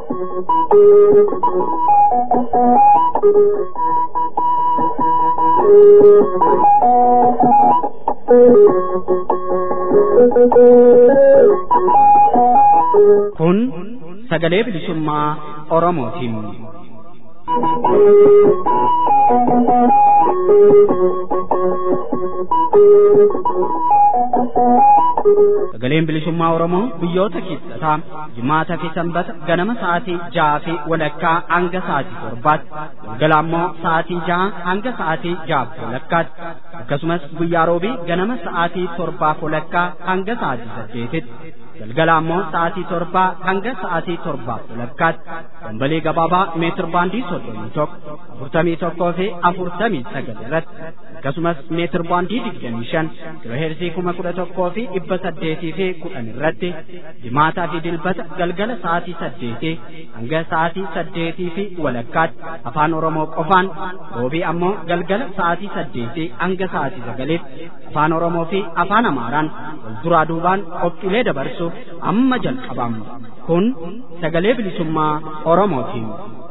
Kun sagalee bilisummaa Oromootiin. Sagaleen bilisummaa Oromoo biyyoota keessaa jimaataa fi sanbata ganama sa'aatii ja'a fi walakkaa hanga sa'aatii torbaatti galgala ammoo sa'aatii ja'a hanga sa'aatii ja'a walakkaatti akkasumas guyyaa roobii ganama sa'aatii torbaa walakkaa hanga sa'aatii saddeetitti galgala ammoo sa'aatii torbaa hanga sa'aatii torbaa walakkaatti dambalii gabaabaa meetir baandii soddomii tokko afurtamii tokkoo fi afurtamii sagal irratti akkasumas meetir baandii digdamii shan kiloheersii kuma kudha tokkoo fi dhibba saddeetii fi kudhan irratti jimaataa fi dilbata galgala sa'aatii saddeetii hanga sa'aatii saddeetii fi walakkaatti afaan oromoo qofaan roobii ammoo galgala sa'aatii saddeetii hanga sa'aatii sagaliitti afaan oromoo fi afaan amaaraan wal duraa duubaan qophiilee dabarsuuf amma jalqabama kun sagalee bilisummaa oromootiin.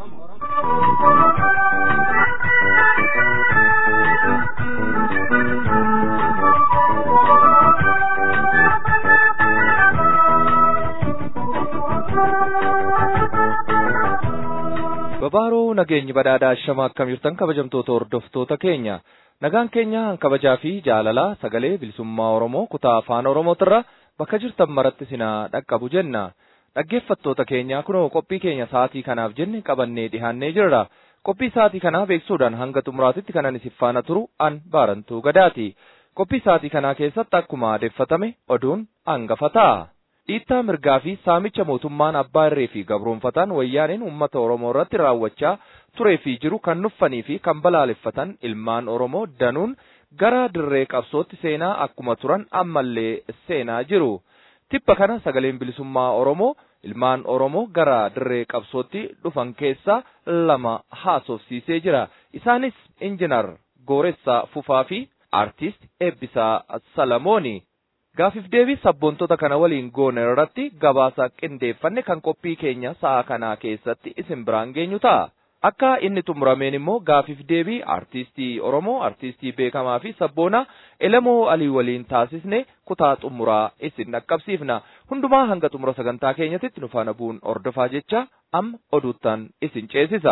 Babaaroo nageenyi badhaadhaa shama akkam jirtan kabajamtoota hordoftoota keenya nagaan keenya kabajaa fi jaalalaa sagalee bilisummaa Oromoo kutaa afaan Oromootirra bakka jirtan maratti sinaa dhaqqabu jenna dhaggeeffattoota keenya kunoo qophii keenya sa'aatii kanaaf jenne qabannee dhihaannee jirra qophii sa'aatii kanaa beeksuudhaan hanga xumuraatitti kanan isin faana turu an baarantuu gadaati qophii sa'aatii kanaa keessatti akkuma adeeffatame oduun hangafa ta'a. dhiittaa mirgaa fi saamicha mootummaan abbaa irree fi gabroonfataan wayyaaneen uummata oromoo irratti raawwachaa turee fi jiru kan nuffanii fi kan balaaleffatan ilmaan oromoo danuun gara dirree qabsootti seenaa akkuma turan ammallee seenaa jiru. Tippa kana sagaleen bilisummaa oromoo ilmaan oromoo gara dirree qabsootti dhufan keessaa lama haasofsiisee jira. Isaanis injinar Gooressaa Fufaa fi aartist Eebbisaa Salamooni. Gaafif deebii sabboontota kana waliin goone irratti gabaasa qindeeffanne kan qophii keenya sa'a kanaa keessatti isin biraan geenyu ta'a. Akka inni xumurameen immoo gaafif deebii artistii Oromoo, artistii beekamaa fi sabboonaa Elamoo Alii waliin taasisne kutaa xumuraa isin dhaqqabsiifna. Hundumaa hanga xumura sagantaa keenyatti nu faana bu'uun ordofaa jecha amma oduuttan isin ceesisa.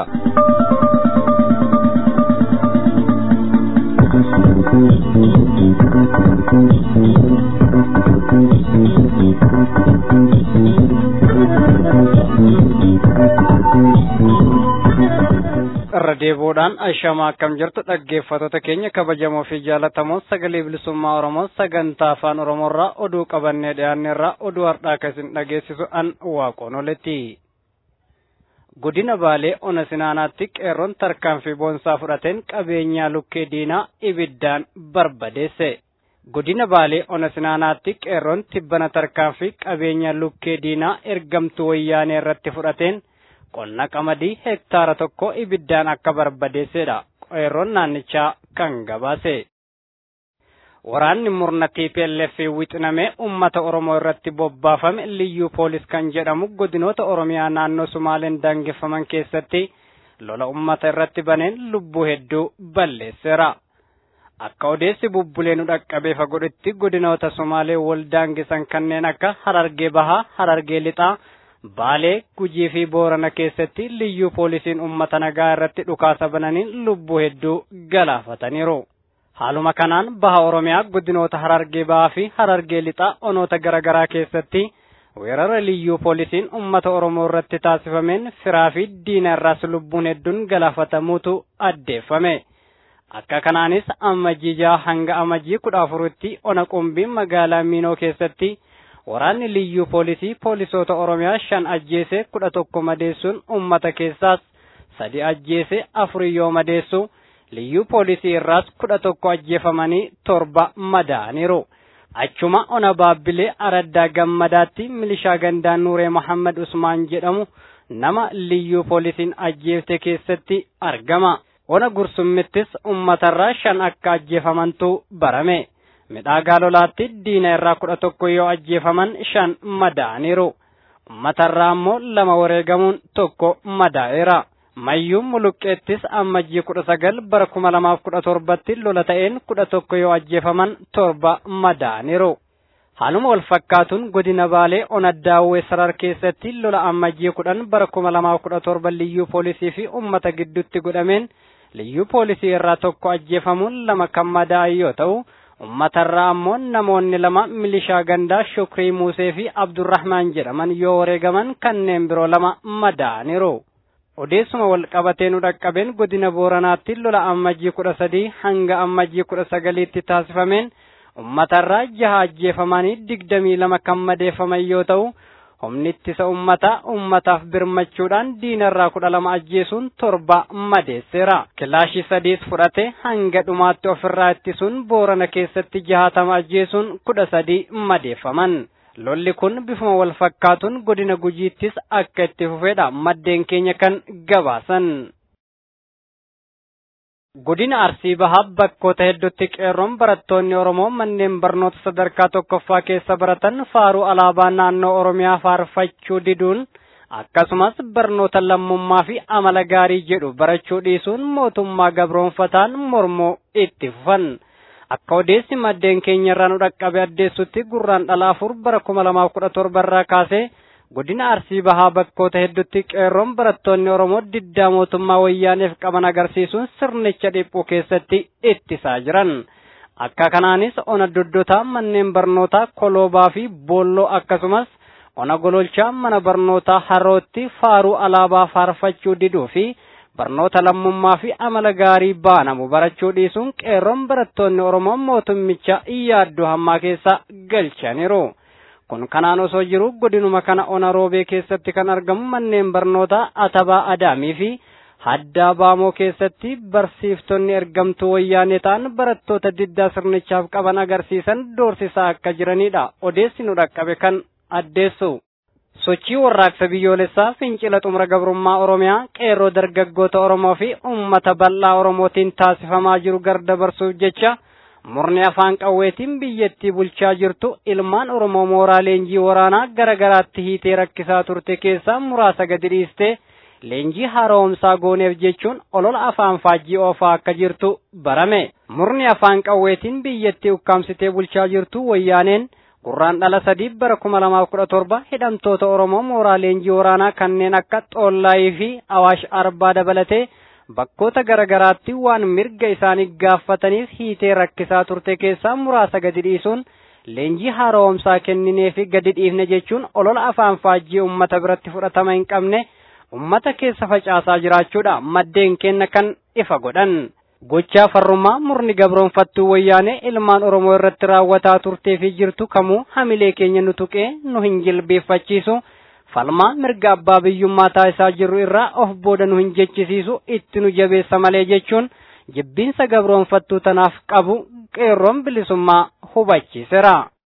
irra deebi'uudhaan ashamaa akkam jirtu dhaggeeffattoota keenya kabajamoo fi jaalatamoo sagalee bilisummaa oromoo sagantaa afaan oromoorraa oduu qabannee dhiyaanneerraa oduu har'aa akka isin dhageessisu an waaqoon oletti. godina baalee ona sinaanaatti qeerroon tarkaanfii boonsaa fudhateen qabeenyaa lukkee diinaa ibiddaan barbadeesse. godina baalee ona sinaanaatti qeerroon tibbana tarkaanfii qabeenya lukkee diinaa ergamtuu wayyaanee irratti fudhateen qonna qamadii hektaara tokko ibiddaan akka barbadeessedha qeerroon naannichaa kan gabaase. Waraanni murna TPLF wixinamee uummata Oromoo irratti bobbaafame liyyuu poolis kan jedhamu godinoota Oromiyaa naannoo Sumaaleen daangeffaman keessatti lola uummata irratti baneen lubbuu hedduu balleesseera. Akka odeessi bubbulee nu dhaqqabee fagodhetti godinoota Sumaalee wal daangisan kanneen akka Harargee Bahaa, Harargee Lixaa, Baalee, Gujii fi Boorana keessatti liyyuu poolisiin uummata nagaa irratti dhukaasa bananiin lubbuu hedduu galaafataniiru. Haaluma kanaan baha Oromiyaa godinoota Harargee Bahaa fi Harargee Lixaa onoota garaagaraa keessatti weerara liyyuu poolisiin uummata Oromoo irratti taasifameen firaa fi diina irraas lubbuun hedduun galaafatamuutu addeeffame. Akka kanaanis amajjii jaha hanga amajjii kudha afuritti ona qumbii magaalaa Miinoo keessatti waraanni liyyuu poolisii poolisoota Oromiyaa shan ajjeese kudha tokko madeessuun uummata keessaas sadi ajjeese afurii yoo madeessu liyyuu poolisii irraas kudha tokko ajjeefamanii torba madaa'aniiru. Achuma ona baabbilee araddaa gammadaatti milishaa gandaan Nuuree Mohammad Usmaan jedhamu nama liyyuu poolisiin ajjeefte keessatti argama. Ona gursummittis uummatarraa shan akka ajjeefamantu barame. midhaa gaalolaatti diina irraa kudha tokko yoo ajjeefaman shan madaa'aniiru. ummatarraa ammoo lama wareegamuun tokko madaa'eera. Mayyuun muluqqeettis ammajjii kudha sagal bara kuma lamaaf kudha torbatti lola ta'een kudha tokko yoo ajjeefaman torba madaa'aniiru. Haaluma wal fakkaatuun godina Baalee Onaddaawwee Sarar keessatti lola ammajjii kudhan bara kuma lamaaf kudha torba liyyuu poolisii fi uummata gidduutti godhameen liyyuu poolisii irraa tokko ajjeefamuun lama kan madaa'an yoo ta'u ummatarraa ammoo namoonni lama milishaa gandaa Shukrii Muusee fi Abdurrahmaan jedhaman yoo wareegaman kanneen biroo lama madaa'aniiru. Odeessuma wal qabatee nu dhaqqabeen godina Booranaatti lola ammajjii kudha sadii hanga ammajjii kudha sagaliitti taasifameen ummatarraa jaha ajjeefamanii digdamii lama kan madeeffaman yoo ta'u humni ittisa ummataa ummataaf birmachuudhaan diinarraa kudha lama ajjeesuun torba madeesseera. Kilaashii sadiis fudhate hanga dhumaatti ofirraa ittisuun boorana keessatti jahatama ajjeesuun kudha sadii madeeffaman. Lolli kun bifuma wal fakkaatuun godina gujiittis akka itti fufedha maddeen keenya kan gabaasan. Godina Arsii Bahaa bakkoota hedduutti qeerroon barattoonni Oromoo manneen barnoota sadarkaa tokkoffaa keessa baratan faaruu alaabaa naannoo Oromiyaa faarfachuu diduun akkasumas barnoota lammummaa fi amala gaarii jedhu barachuu dhiisuun mootummaa gabroonfataan mormuu itti fufan. Akka odeessi maddeen keenya irraa nu dhaqqabe addeessutti gurraan dhala afur bara kuma lamaaf kudha torba irraa kaasee godina arsii bahaa bakkoota hedduutti qeerroon barattoonni oromoo diddaa mootummaa wayyaaneef qaban agarsiisuun sirnicha dhiphuu keessatti ittisaa jiran akka kanaanis ona doddotaa manneen barnootaa koloobaa fi boolloo akkasumas ona gololchaa mana barnootaa harootti faaruu alaabaa faarfachuu diduu fi barnoota lammummaa fi amala gaarii baanamu barachuu dhiisuun qeerroon barattoonni oromoo mootummicha yaaddoo hammaa keessa galchaniiru. kun kanaan osoo jiru godinuma kana ona roobee keessatti kan argamu manneen barnootaa atabaa adaamii fi haddaa baamoo keessatti barsiiftonni ergamtuu wayyaanee ta'an barattoota diddaa sirnichaaf qaban agarsiisan doorsisaa akka jiranidha odeessi nu dhaqqabe kan addeessu. sochii warraaqsa biyyoolessaa fincila xumura gabrummaa oromiyaa qeerroo dargaggoota oromoo fi ummata bal'aa oromootiin taasifamaa jiru gardabarsuuf jecha murni afaan qawweetiin biyyattii bulchaa jirtu ilmaan oromoo mooraa leenjii waraanaa gara garaatti hiitee rakkisaa turte keessaa muraasa gadi dhiistee leenjii haaromsaa gooneef jechuun olola afaan faajjii oofaa akka jirtu barame murni afaan qawweetiin biyyattii ukkaamsitee bulchaa jirtu wayyaaneen gurraan dhala sadii bara kuma lamaaf kudha torba hidhamtoota oromoo mooraa leenjii waraanaa kanneen akka xoollaayii fi awaash arbaa dabalatee bakkoota garaagaraatti waan mirga isaanii gaafataniif hiitee rakkisaa turte keessaa muraasa gadi dhiisuun leenjii haaromsaa kenninee fi gadi dhiifne jechuun olola afaan faajjii ummata biratti fudhatama hin qabne ummata keessa facaasaa jiraachuudha maddeen keenya kan ifa godhan. Gochaa farrummaa murni gabroonfattuu wayyaanee ilmaan Oromoo irratti raawwataa turtee fi jirtu kamuu hamilee keenya nu tuqee nu hin jilbeeffachiisu. falmaa mirga abbaa biyyummaa taasisaa jirru irraa of booda nu hin jechisiisu itti nu jabeessa malee jechuun jibbiinsa gabroonfattuu tanaaf qabu qeerroon bilisummaa hubachiiseera.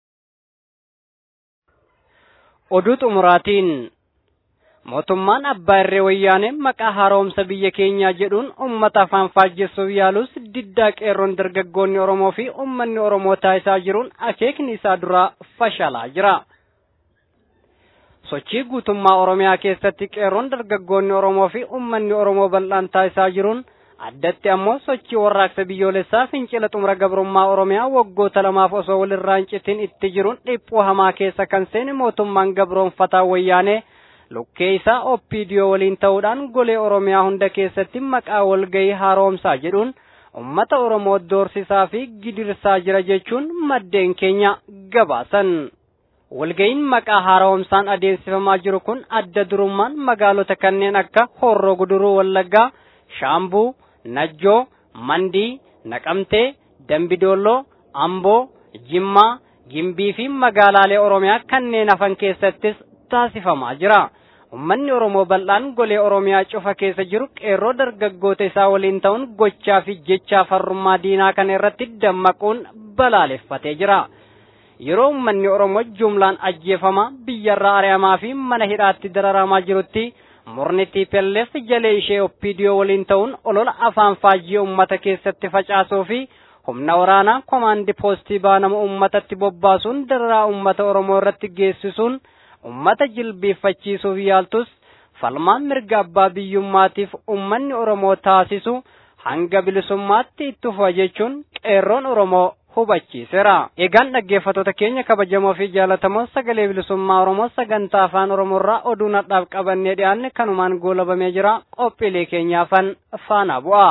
Oduu xumuraatiin mootummaan abbaa irree wayyaanee maqaa haaromsa biyya keenyaa jedhuun uummata afaan faajjessuuf yaalus diddaa qeerroon dargaggoonni Oromoo fi uummanni Oromoo taasisaa jiruun akeekni isaa duraa fashalaa jira. sochii guutummaa oromiyaa keessatti qeerroon dargaggoonni oromoo fi uummanni oromoo bal'aan taasisaa jiruun addatti ammoo sochii warraaqsa biyyoolessaa fincila xumura gabrummaa oromiyaa waggoota lamaaf osoo walirraa hin citin itti jiruun dhiphuu hamaa keessa kan seene mootummaan gabroonfataa wayyaanee lukkee isaa oppiidiyoo waliin ta'uudhaan golee oromiyaa hunda keessatti maqaa walgahii haaromsaa jedhuun ummata oromoo doorsisaa fi gidirsaa jira jechuun maddeen keenya gabaasan. walga'iin maqaa haaromsaan adeemsifamaa jiru kun adda durummaan magaalota kanneen akka horroo guduruu wallaggaa shaambuu najjoo mandii naqamtee dambidolloo amboo jimmaa gimbii fi magaalaalee oromiyaa kanneen hafan keessattis taasifamaa jira ummanni oromoo bal'aan golee oromiyaa cufa keessa jiru qeerroo dargaggoota isaa waliin ta'uun gochaa fi jechaa farrummaa diinaa kana irratti dammaquun balaaleffatee jira. yeroo uummanni oromoo jumlaan ajjeefamaa biyyarraa ari'amaa fi mana hidhaatti dararamaa jirutti murni TPLF jalee ishee oppiidiyoo waliin ta'uun olola afaan faajjii uummata keessatti facaasuu fi humna waraanaa komaandi poostii baanamu uummatatti bobbaasuun dararaa uummata oromoo irratti geessisuun ummata jilbeeffachiisuuf yaaltus falmaan mirga abbaa biyyummaatiif ummanni oromoo taasisu hanga bilisummaatti itti fufa jechuun qeerroon oromoo hubachiiseera. Egaan dhaggeeffattoota keenya kabajamoo fi jaalatamoo sagalee bilisummaa oromoo sagantaa afaan oromoorraa oduu nadhaaf qabannee dhiyaanne kanumaan goolabamee jira qophiilee keenyaafan faana bu'a.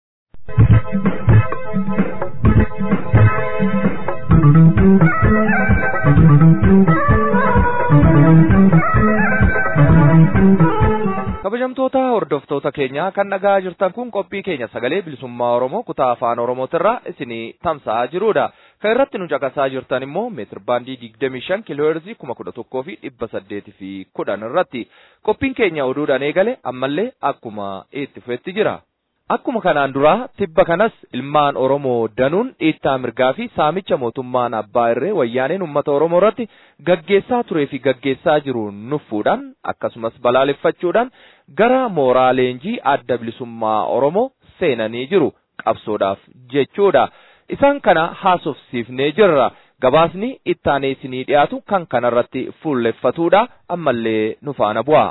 kabajamtoota hordoftoota keenya kan dhagaa jirtan kun qophii keenya sagalee bilisummaa oromoo kutaa afaan oromootirraa isinii tamsa'aa jirudha kan irratti nu caqasaa jirtan immoo meetir baandii digdamii shan kiilooheerzii kuma kudha tokkoo fi dhibba saddeetii fi kudhan irratti qophiin keenya oduudhaan eegale ammallee akkuma itti fufetti jira. Akkuma kanaan duraa tibba kanas ilmaan Oromoo danuun dhiittaa mirgaa fi saamicha mootummaan abbaa irree wayyaaneen uummata Oromoo irratti gaggeessaa turee fi gaggeessaa jiru nuffuudhaan akkasumas balaaleffachuudhaan gara mooraa leenjii adda bilisummaa Oromoo seenanii jiru qabsoodhaaf jechuudha. Isaan kana haasofsiifnee jirra. Gabaasni ittaanee isinii dhiyaatu kan kanarratti fuulleffatuudha ammallee nu faana bu'a.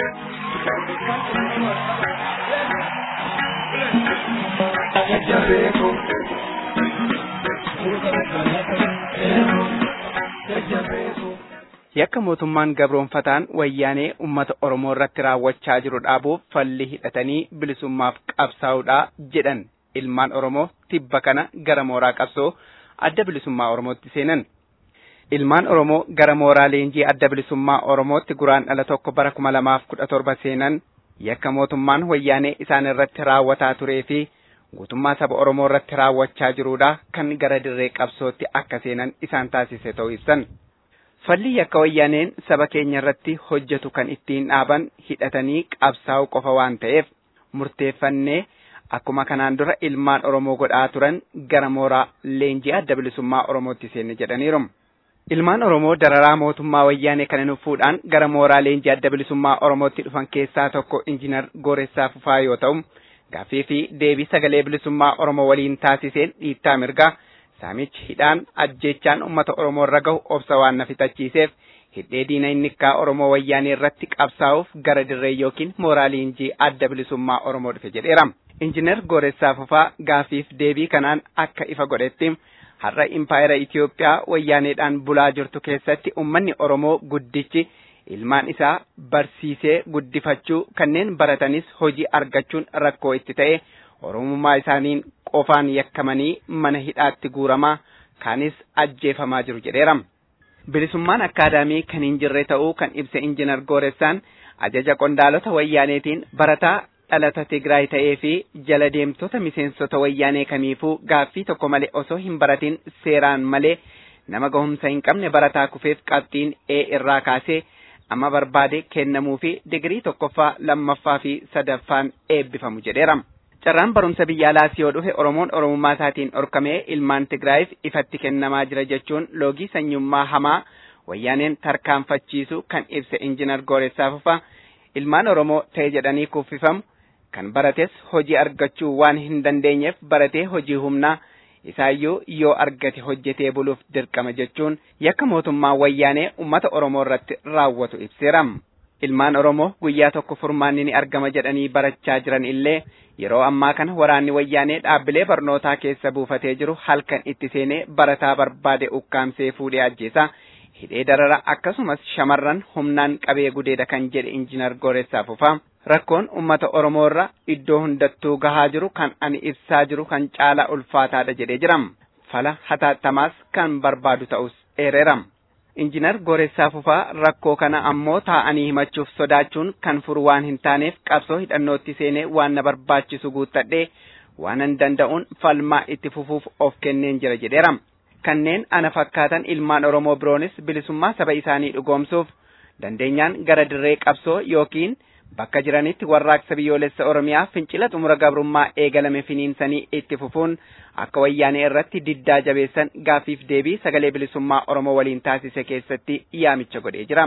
Yakka mootummaan gabroonfataan wayyaanee uummata Oromoo irratti raawwachaa jiru dhaabuuf falli hidhatanii bilisummaaf qabsaa'uudha jedhan ilmaan Oromoo tibba kana gara mooraa qabsoo adda bilisummaa Oromootti seenan. Ilmaan Oromoo gara mooraa leenjii adda bilisummaa Oromootti guraandhala tokko bara kuma lamaaf kudha torba seenan yakka mootummaan wayyaanee isaan irratti raawwataa turee fi guutummaa saba Oromoo irratti raawwachaa jiruudha kan gara dirree qabsootti akka seenan isaan taasise ta'uu ibsan. Falli yakka wayyaaneen saba keenya irratti hojjetu kan ittiin dhaaban hidhatanii qabsaa'u qofa waan ta'eef murteeffannee akkuma kanaan dura ilmaan Oromoo godhaa turan gara mooraa leenjii adda bilisummaa Oromootti seenne jedhaniiru. Ilmaan Oromoo dararaa mootummaa wayyaanee kana nuffuudhaan gara mooraa leenjii adda bilisummaa Oromootti dhufan keessaa tokko injiinar Gooressaa Fufaa yoo ta'u, gaaffii fi deebii sagalee bilisummaa Oromoo waliin taasiseen dhiittaa mirgaa saamichi hidhaan ajjeechaan uummata Oromoo irra gahu obsa waan na fixachiiseef hidhee diina innikkaa Oromoo wayyaanee irratti qabsaa'uuf gara dirree yookiin mooraa leenjii adda bilisummaa Oromoo dhufe jedheera. Injiinar Gooressaa Fufaa gaafiif deebii kanaan akka ifa godhetti har'a impaayera Itiyoophiyaa wayyaaneedhaan bulaa jirtu keessatti uummanni Oromoo guddichi ilmaan isaa barsiisee guddifachuu kanneen baratanis hojii argachuun rakkoo itti ta'e Oromummaa isaaniin qofaan yakkamanii mana hidhaatti guuramaa kaanis ajjeefamaa jiru jedheera. Bilisummaan akkaadaamii kan hin jirre ta'uu kan ibse injiinar Gooressaan ajaja qondaalota wayyaaneetiin barataa dhalata Tigraay ta'ee fi jala deemtota miseensota wayyaanee kamiifuu gaaffii tokko malee osoo hin baratin seeraan malee nama gahumsa hin qabne barataa kufeef qabxiin E irraa kaasee amma barbaade kennamuu fi digirii tokkoffaa lammaffaa fi sadaffaan eebbifamu jedheera. Carraan barumsa biyya alaas yoo dhufe Oromoon Oromummaa isaatiin dhorkamee ilmaan Tigraayiif ifatti kennamaa jira jechuun loogii sanyummaa hamaa wayyaaneen tarkaanfachiisu kan ibse injiinar Gooressaa Fufaa ilmaan Oromoo ta'e jedhanii kuffifamu kan barates hojii argachuu waan hin dandeenyeef baratee hojii humnaa isaayyuu yoo argate hojjetee buluuf dirqama jechuun yakka mootummaa wayyaanee uummata Oromoo irratti raawwatu ibseera. Ilmaan Oromoo guyyaa tokko furmaanni ni argama jedhanii barachaa jiran illee yeroo ammaa kana waraanni wayyaanee dhaabbilee barnootaa keessa buufatee jiru halkan itti seenee barataa barbaade ukkaamsee fuudhee ajjeesa. hidhee darara akkasumas shamarran humnaan qabee gudeeda kan jedhe injiinar Gooressaa Fufaa. Rakkoon uummata Oromoo irra iddoo hundattuu gahaa jiru kan ani ibsaa jiru kan caalaa ulfaataadha jedhee jiram. Fala hataattamaas kan barbaadu ta'us eereeram. Injiinar Gooressaa Fufaa rakkoo kana ammoo taa'anii himachuuf sodaachuun kan furu waan hin taaneef qabsoo hidhannootti seenee waan na barbaachisu guuttadhee waanan danda'uun falmaa itti fufuuf of kenneen jira jedheeram. kanneen ana fakkaatan ilmaan Oromoo biroonis bilisummaa saba isaanii dhugoomsuuf dandeenyaan gara dirree qabsoo yookiin bakka jiranitti warraaqsa biyyoolessa Oromiyaa fincila xumura gabrummaa eegalame finiinsanii itti fufuun akka wayyaanee irratti diddaa jabeessan gaafiif deebii sagalee bilisummaa Oromoo waliin taasise keessatti yaamicha godhee jira.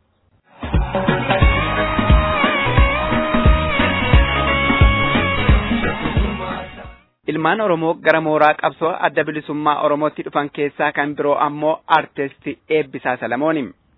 Ilmaan Oromoo gara mooraa qabsoo adda bilisummaa Oromootti dhufan keessaa kan biroo ammoo artisti Eebbisaa Salamooni.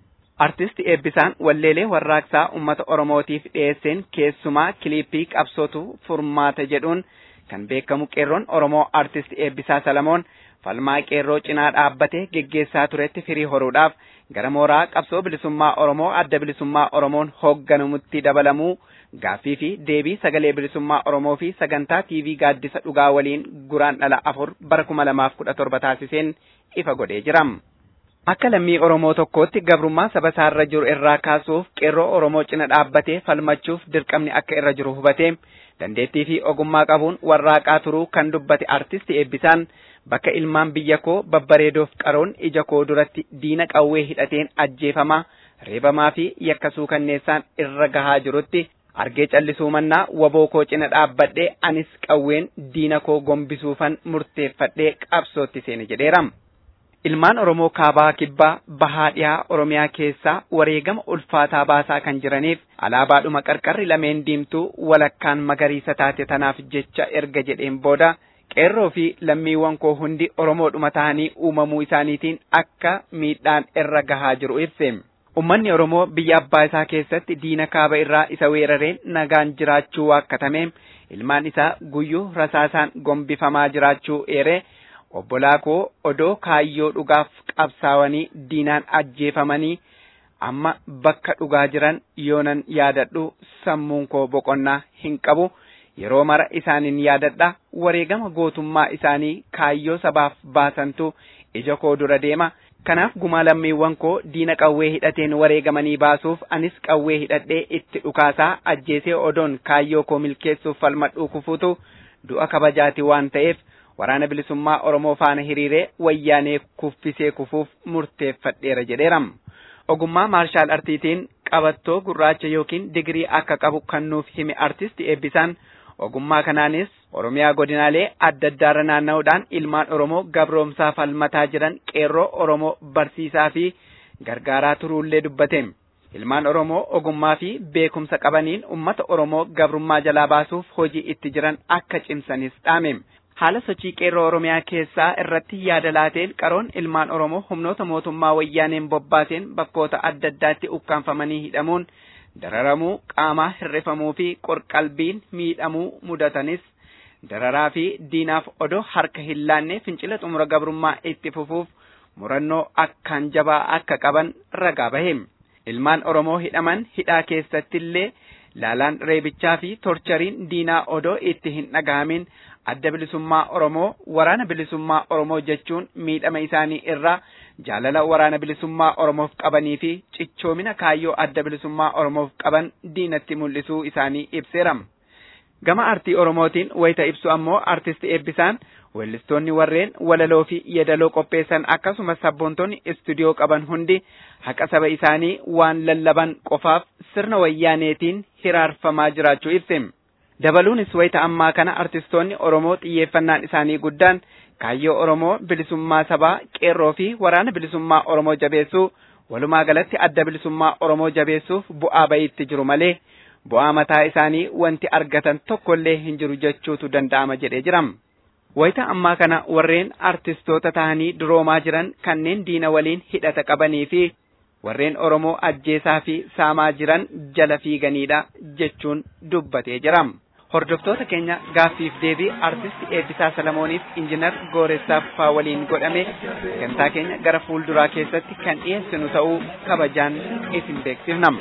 artisti eebbisaan walleelee warraaqsaa ummata oromootiif dhiyeesseen keessumaa kiliippii qabsootu furmaata jedhuun kan beekamu qeerroon oromoo artisti eebbisaa salamoon falmaa qeerroo cinaa dhaabbatee geggeessaa turetti firii horuudhaaf gara mooraa qabsoo bilisummaa oromoo adda bilisummaa oromoon hoogganamutti dabalamuu gaaffii fi deebii sagalee bilisummaa oromoo fi sagantaa tiivii gaaddisa dhugaa waliin guraandhala afur bara kuma lamaaf kudha torba taasiseen ifa godhee jira. Akka lammii Oromoo tokkootti gabrummaa saba isaarra jiru irraa kaasuuf qeerroo Oromoo cina dhaabbatee falmachuuf dirqamni akka irra jiru hubatee dandeettii fi ogummaa qabuun warraaqaa turuu kan dubbate artisti eebbisaan bakka ilmaan biyya koo babbareedoof qaroon ija koo duratti diina qawwee hidhateen ajjeefamaa reebamaa fi yakkasuu kanneessaan irra gahaa jirutti argee callisuu mannaa waboo koo cina dhaabbadhee anis qawween diina koo gombisuufan murteeffadhee qabsootti seene jedheera. Ilmaan Oromoo kaabaa kibbaa bahaa dhiyaa Oromiyaa keessaa wareegama ulfaataa baasaa kan jiraniif alaabaadhuma qarqarri lameen diimtuu walakkaan magariisa taate tanaaf jecha erga jedheen booda qeerroo fi lammiiwwan koo hundi Oromoodhuma ta'anii uumamuu isaaniitiin akka miidhaan irra gahaa jiru ibse. Ummanni Oromoo biyya abbaa isaa keessatti diina kaaba irraa isa weerareen nagaan jiraachuu waakkatame ilmaan isaa guyyuu rasaasaan gombifamaa jiraachuu eeree obbolaa koo odoo kaayyoo dhugaaf qabsaawanii diinaan ajjeefamanii amma bakka dhugaa jiran yoonan yaadadhu sammuun koo boqonnaa hin qabu yeroo mara isaanin yaadadha wareegama gootummaa isaanii kaayyoo sabaaf baasantu ija koo dura deema kanaaf gumaa lammiiwwan koo diina qawwee hidhateen wareegamanii baasuuf anis qawwee hidhadhee itti dhukaasaa ajjeesee odoon kaayyoo koo milkeessuuf falmadhuu kufuutu du'a kabajaati waan ta'eef waraana bilisummaa Oromoo faana hiriiree wayyaanee kuffisee kufuuf murteeffadheera jedheeram. Ogummaa maarshaal artiitiin qabattoo gurraacha yookiin digirii akka qabu kan nuuf hime artisti eebbisaan ogummaa kanaanis Oromiyaa godinaalee adda addaarra naanna'uudhaan ilmaan Oromoo gabroomsaa falmataa jiran qeerroo Oromoo barsiisaa fi gargaaraa turuullee dubbate. Ilmaan Oromoo ogummaa fi beekumsa qabaniin ummata Oromoo gabrummaa jalaa baasuuf hojii itti jiran akka cimsanis dhaame. Haala sochii qeerroo Oromiyaa keessaa irratti yaada laateen qaroon ilmaan Oromoo humnoota mootummaa wayyaaneen bobbaaseen bakkoota adda addaatti ukkaanfamanii hidhamuun dararamuu qaamaa hirrifamuu fi qorqalbiin miidhamuu mudatanis dararaa fi diinaaf odoo harka hin laanne fincila xumura gabrummaa itti fufuuf murannoo akkaan jabaa akka qaban ragaa bahe. Ilmaan Oromoo hidhaman hidhaa keessatti illee laalaan reebichaa fi torchariin diinaa odoo itti hin dhagahamin adda bilisummaa Oromoo waraana bilisummaa Oromoo jechuun miidhama isaanii irraa jaalala waraana bilisummaa Oromoof qabanii fi cichoomina kaayyoo adda bilisummaa Oromoof qaban diinatti mul'isuu isaanii ibseera. Gama artii Oromootiin wayita ibsu ammoo artisti eebbisaan weellistoonni warreen walaloo fi yeedaloo qopheessan akkasumas sabboontonni istuudiyoo qaban hundi haqa saba isaanii waan lallaban qofaaf sirna wayyaaneetiin hiraarfamaa jiraachuu ibse. Dabaluunis wayita ammaa kana artistoonni Oromoo xiyyeeffannaan isaanii guddaan kaayyoo Oromoo bilisummaa sabaa qeerroo fi waraana bilisummaa Oromoo jabeessuu walumaa galatti adda bilisummaa Oromoo jabeessuuf bu'aa bayiitti jiru malee bu'aa mataa isaanii wanti argatan tokkollee hin jiru jechuutu danda'ama jedhee jira. Wayita ammaa kana warreen artistoota ta'anii duroomaa jiran kanneen diina waliin hidhata qabanii fi warreen Oromoo ajjeesaa fi saamaa jiran jala fiiganiidha jechuun dubbatee jira. Hordoftoota keenya gaaffiif deebii artisti Eebbisaa Salamooniif injinar Gooressaaf faa waliin godhame sagantaa keenya gara fuulduraa keessatti kan dhiyeessinu ta'uu kabajaan isin beeksifnam.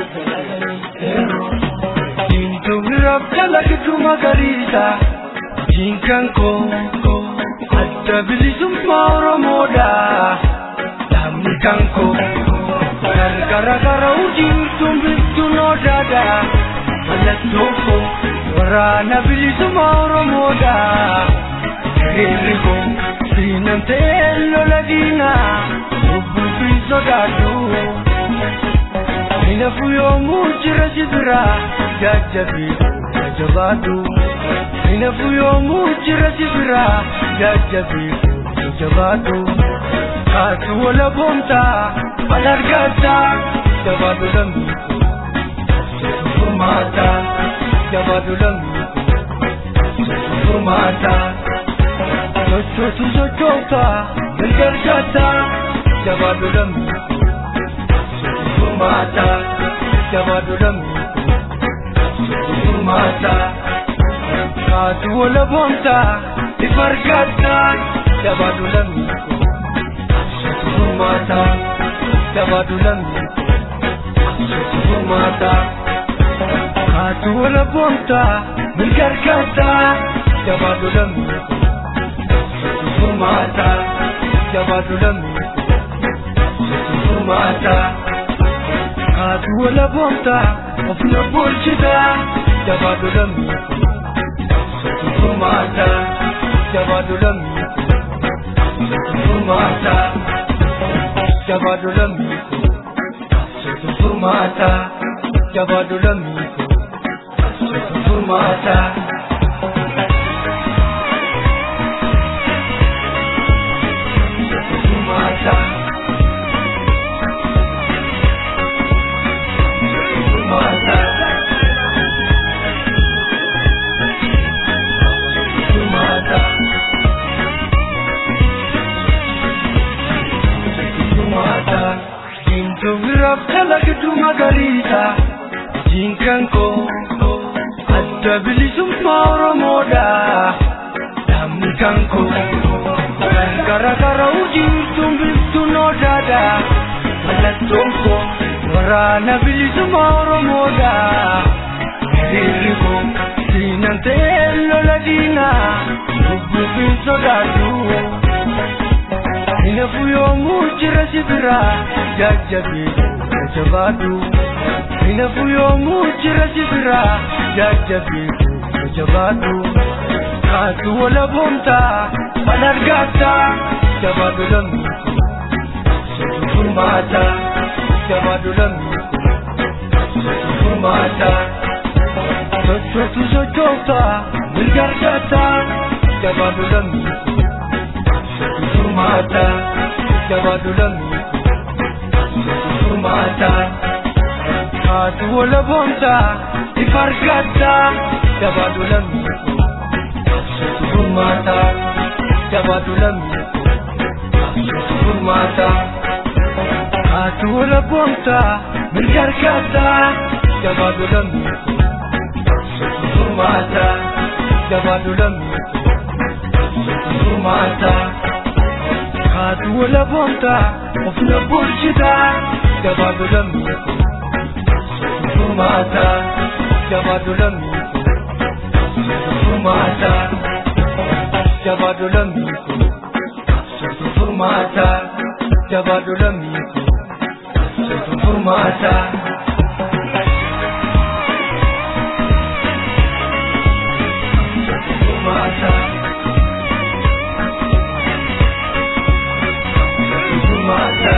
Diintuuraaf dalagdu magariisa diinkan koo adda bilisummaa Oromoodha dhaabni kan koo gargara gara ujiirtuun bittuun odaadha mallattoo koo waraana bilisummaa Oromoodha hiriirri koo siinamtee lola diinaa lubbuu fi sodaadhu. Inafu yoomuu jira si bira jajjabi jabaadhu. Inafu yoomuu jira si bira jajjabi jabaadhu. Kaatu wala boontaa wal argataa jabaadhu lammiiku. Furmaata jabaadhu lammiiku. Furmaata sochootu sochoota mirga argataa jabaadhu lammiiku. furmaata jabaatu lammiiku furmaata kaatu wala boonta ifa argatta jabaatu lammiiku furmaata jabaatu lammiiku furmaata kaatu wala boonta mirga argatta jabaatu lammiiku furmaata jabaatu lammiiku furmaata kaatu wala boonta ofna bulchita jabaatu lammiiku furmaata jabaatu lammiiku furmaata jabaatu lammiiku furmaata jabaatu lammiiku furmaata. Furmaata. Furmaata. Furmaata. Furmaata. Diimtuu biraaf kalaqatu magariisa. Diinkan koo adda bilisummaa Oromoodha. Namni kan koo kan garagara hojiituun biltuun odaadha. Mallattoon koo waraana bilisummaa Oromoodha. Hiriirri koo diinan ta'ee lola diinaa lubbuuf hin sodaatu. Hinafu yoomuu jira si biraa jajjabee jabaadhu. Hinafu yoomuu jira si biraa jajjabee jabaadhu. Kaatu wala boontaa mal argaata jabaadhu lammiiku. Sotu furmaata jabaadhu lammiiku. Sotu furmaata. Sochootu sochoota mirga argaata jabaadhu lammiiku. Sotu furmaata jabaadhu lammiiku. Sotu furmaata. Kaatu wala boontaa ifa argaata jabaadhu lammiiku. Sotu furmaata jabaadhu lammiiku. Sotu furmaata. Kaatu wala boontaa mirga argaata jabaadhu lammiiku. Sotu furmaata jabaadhu lammiiku. Sotu furmaata. Kaatu wala boontaa ofna bulchita jabaadhu lammiiku. Sotu furmaata jabaadhu lammiiku. Sotu furmaata jabaadhu lammiiku. Sotu furmaata jabaadhu lammiiku. Sotu furmaata. Sotu furmaata. Sotu furmaata.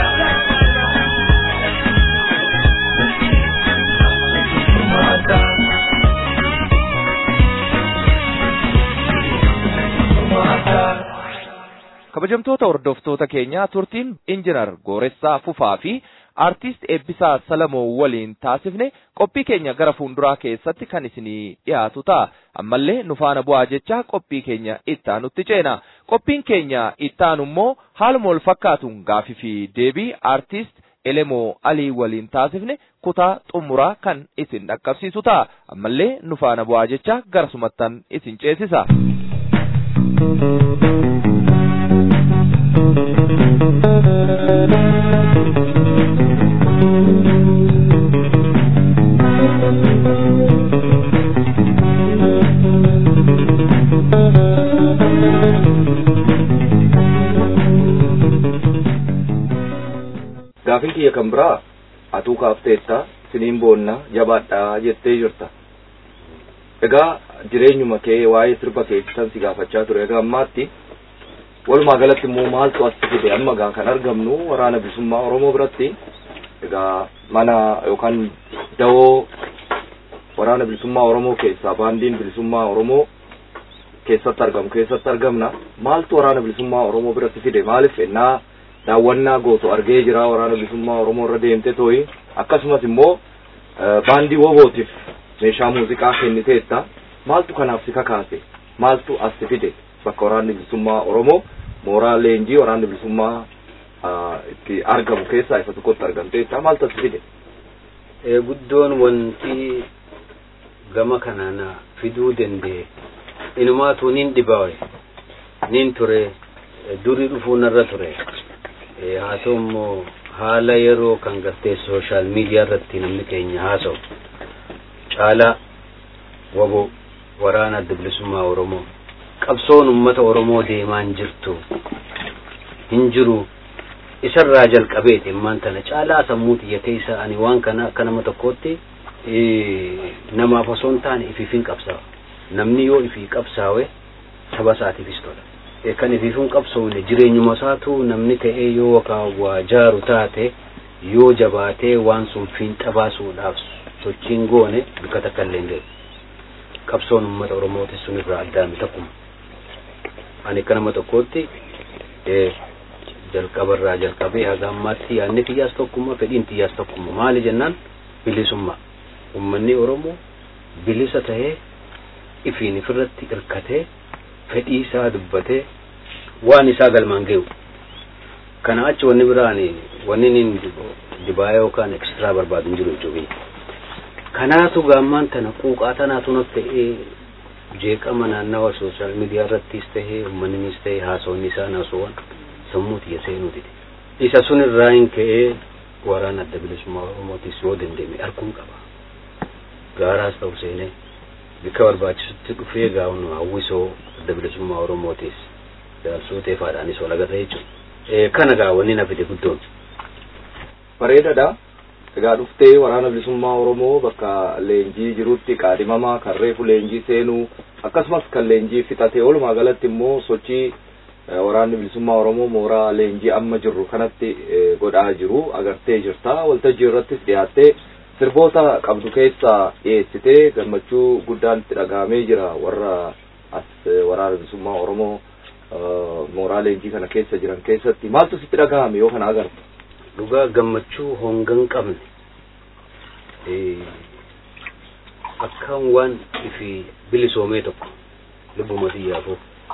Sotu furmaata. Furmaata. kabajamtoota hordoftoota keenyaa turtiin injinar Gooressaa Fufaa fi aartist Eebbisaa Salamoo waliin taasifne qophii keenya gara fuulduraa keessatti kan isinii dhiyaatu ta'a. Ammallee nu faana bu'aa jecha qophii keenya ittaanutti ceena. Qophiin keenya ittaanu immoo haaluma wal fakkaatuun gaafii fi deebii aartist Elemoo Alii waliin taasifne kutaa xumuraa kan isin dhaqqabsiisu ta'a. Ammallee nu faana bu'aa jecha gara sumattan isin ceesisa. Gaafin kiyya kan biraa atuu kaafteetta siniin boonna jabaadhaa jettee jirta. Egaa jireenyuma kee waa'ee sirba keessan si gaafachaa ture. Egaa ammaatti walumaa galatti immoo maaltu as fide amma gaa kan argamnu waraana bilisummaa Oromoo biratti egaa mana yookaan dawoo waraana bilisummaa Oromoo keessaa baandiin bilisummaa Oromoo keessatti argamu keessatti argamna maaltu waraana bilisummaa Oromoo biratti fide maaliif ennaa daawwannaa gootu argee jira waraana bilisummaa Oromoo irra deemte tooyi akkasumas immoo baandii wobootiif meeshaa muuziqaa kenniteetta maaltu kanaaf si kakaase maaltu as si fide bakka waraanni bilisummaa Oromoo mooraa leenjii waraanni bilisummaa itti argamu keessaa isa tokkotti argamteetta maaltu as si fide. guddoon wanti gama kanaan fiduu danda'e inumaatu nin dhibaawe nin ture durii dhufuu narra ture haa ta'u immoo haala yeroo kan gartee sooshaal miidiyaa irratti namni keenya haasa'u caalaa wabo waraana adda bilisummaa oromoo qabsoon ummata oromoo deemaan jirtu hin jiru isarraa jalqabeeti immaan tana caalaa sammuu xiyyatee isa ani waan kana akka nama tokkootti namaaf osoo hin taane ifiifin qabsaa'a namni yoo ifii qabsaawe saba isaatiifis tola kan ifiifin qabsoofne jireenyuma isaatu namni ta'ee yoo waa jaaru taate yoo jabaatee waan sun fiinxa baasuudhaaf sochiin goone bika takka illee hin qabsoon uummata oromooti sun irraa addaami takkuma ani akka nama tokkootti jalqabarraa jalqabee haga ammaatti yaadni xiyyaas tokkummaa fedhiin xiyyaas tokkummaa maali jennaan bilisummaa ummanni oromoo bilisa tahee ifiin ifirratti irkatee fedhii isaa dubbatee waan isaa galmaan ga'u kana achi wanni biraan wanni nin dibaa yookaan ekstiraa barbaadu hin jiru jechuudha kanaatu gaammaan tana quuqaa tanaatu naf ta'ee jeeqama naannawa sooshaal miidiyaa irrattis tahee uummannis tahee haasawni isaa naasuwwan sammuu xiyya seenuuti isa sun irraa hin ka'ee waraana adda bilisummaa oromootis yoo dandeenye arguun qaba gaaraas ta'u seenee bika barbaachisutti dhufee gaa'uun hawwisoo adda bilisummaa oromootis jaarsuu teefaadhaanis wal agarra jechuudha kana gaawwanni na fide guddoon. Bareedaadha. Egaa dhuftee waraana bilisummaa Oromoo bakka leenjii jirutti qaadhimamaa kan reefu leenjii seenuu akkasumas kan leenjii fixatee walumaa galatti immoo sochii waraanni bilisummaa Oromoo mooraa leenjii amma jirru kanatti godhaa jiru agartee jirta waltajjii irrattis dhiyaattee sirboota qabdu keessa dhiyeessitee gammachuu guddaan itti dhagahamee jira warra as waraana bilisummaa Oromoo mooraa leenjii kana keessa jiran keessatti maaltu sitti dhagahame yoo kana agartu dhugaa gammachuu hongan qabne akkaan waan ifi bilisoomee tokko lubbuma xiyyaafuu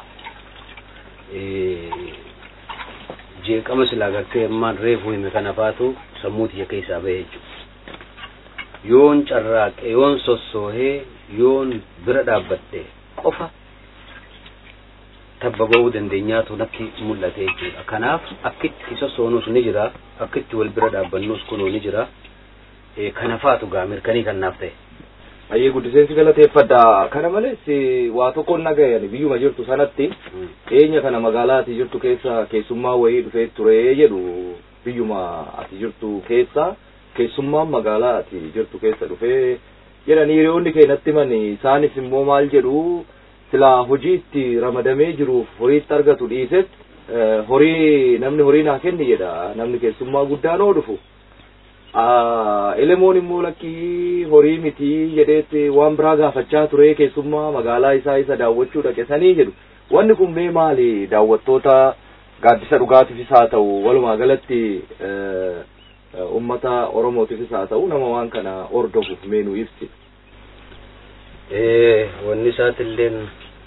jeeqama silaa gartee ammaan reefu hime kana faatu sammuu xiyya keessaa bahe jechuudha yoon carraaqe yoon sossoohee yoon bira dhaabbadhe qofa tabba ba'uu dandeenyaatu natti mul'ate jechuudha kanaaf akkitti sossoonuus ni jira akkitti wal bira dhaabbannuus kunuu ni jira kana faatu gaa mirkanii kan naaf ta'e. Ayyee guddiseensi galateeffadha. Kana malees waa tokko nagayan biyyuma jirtu sanatti dhiyeenya kana magaalaa ati jirtu keessa keessummaa wayii dhufee ture jedhu biyyuma ati jirtu keessa keessummaan magaalaa ati jirtu keessa dhufee jedhanii hiriyoonni keenyatti himani isaanis immoo maal jedhu silaa hojii itti ramadamee jiruuf horiitti argatu dhiises horii namni horii naa kenni jedha namni keessummaa guddaan oo dhufu. Elemoon immoo lakkii horii miti jedheetti waan biraa gaafachaa ture keessummaa magaalaa isaa isa daawwachuu dhaqesanii jedhu. Wanni kun mee maali daawwattoota gaaddisa dhugaatiifis haa ta'u walumaa galatti ummata Oromootiifis haa ta'u nama waan kana hordofuuf mee nu ibsi. Wanni isaatilleen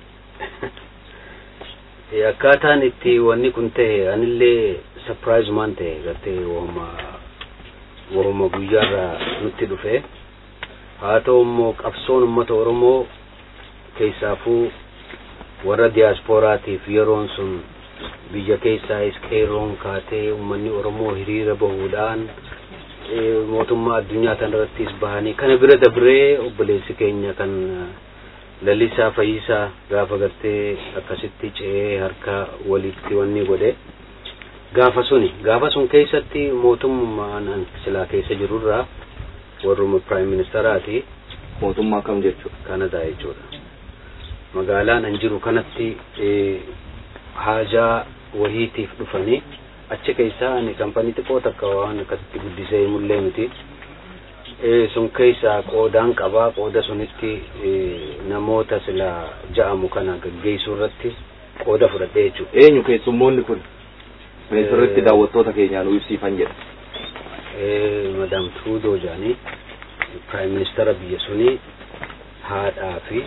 akkaataan itti wanni kun ta'e anillee surprise ta'e gartee wama wama guyyaarraa nutti dhufe haa ta'u immoo qabsoon uummata oromoo keessaafuu warra diyaaspooraatiif yeroon sun biyya keessaayis qeerroon kaatee uummanni oromoo hiriira bahuudhaan mootummaa addunyaa tan irrattis bahanii kana bira dabree obboleessi keenya kan lalisaa fayyisaa gaafa gartee akkasitti ce'ee harka walitti wanni godhe gaafa suni gaafa sun keessatti mootummaan silaa keessa jirurraa warruma piraayim ministeraati mootummaa kam jechuudha kanadaa jechuudha magaalaan an jiru kanatti haajaa wahiitiif dhufanii achi keessaa ani kampanii xiqqoo takka waan akkasitti guddisee mullee miti sun keessaa qoodaan qabaa qooda sunitti namoota sila ja'amu kana gaggeessuu irratti qooda fudhadhee jechuudha. Eenyu keessummoonni kun? Meesirratti daawwattoota keenyaa nu ibsiifan jedha. Madam Trudeau jaanii Prime Ministera biyya sunii haadhaa fi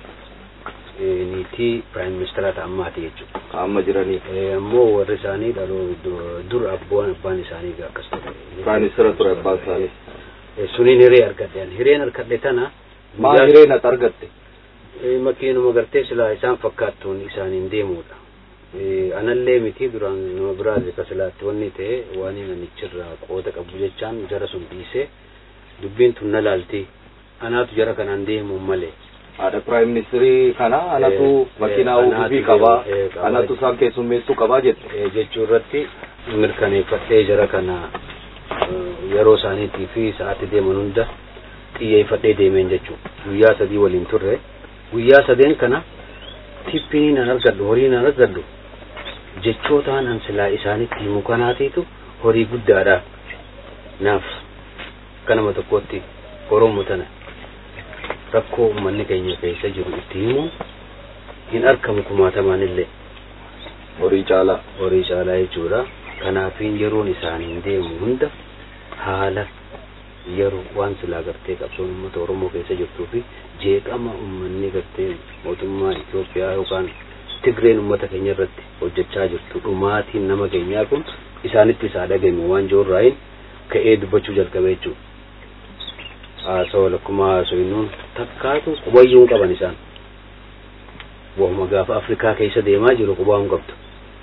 niitii Prime Ministera ta'ammaati jechuudha. Amma jiranii. Ammoo warri isaanii dhaloo dur abbaan abbaan isaanii akkas ture. Prime Ministera ture abbaan isaanii. suniin hiree argadhe ani hireen argadhe tana maal hireen ati argatte makiinuma gartee silaa isaan fakkaattuun isaaniin deemuudha anallee miti duraan nama biraati ka silaatti wanni ta'e waan namichirraa qooda qabu jechaan jara sun dhiisee dubbiin tun na laalti anaatu jara kanaan deemu malee haadha piraayim ministirii kana anatu Eh, makiinaa eh, uufii anaatu qabaa eh, qabaa anatu isaan keessummeessuu qabaa jette Eh, jechuu irratti mirkaneeffadhee jara kana eh, yeroo isaaniitii fi sa'aatti deeman hunda xiyyeeffadhee deemeen jechuu guyyaa sadii waliin turre guyyaa sadeen kana tippii nan argadhu horii nan argadhu jechootaan an silaa isaanitti himu kanaatiitu horii guddaadha naaf akka nama tokkotti oromoo tana rakkoo uummanni keenya keessa jiru itti himu hin argamu kumaatamaan illee horii caalaa horii caalaa jechuudha kanaafiin yeroon isaaniin deemu hunda haala yeroo waan silaa gartee qabsoon uummata oromoo keessa jirtuu fi jeeqama uummanni gartee mootummaa Itoophiyaa yookaan Tigreen uummata keenya irratti hojjechaa jirtu dhumaatiin nama keenyaa kun isaanitti isaa dhagame waan joorraayin ka'ee dubbachuu jalqabe jechuudha. Haasawaa lakkuma haasawinnuun takkaatu qubayyuu hin qaban isaan. Wahuma gaafa Afrikaa keessa deemaa jiru qubaa hin qabdu.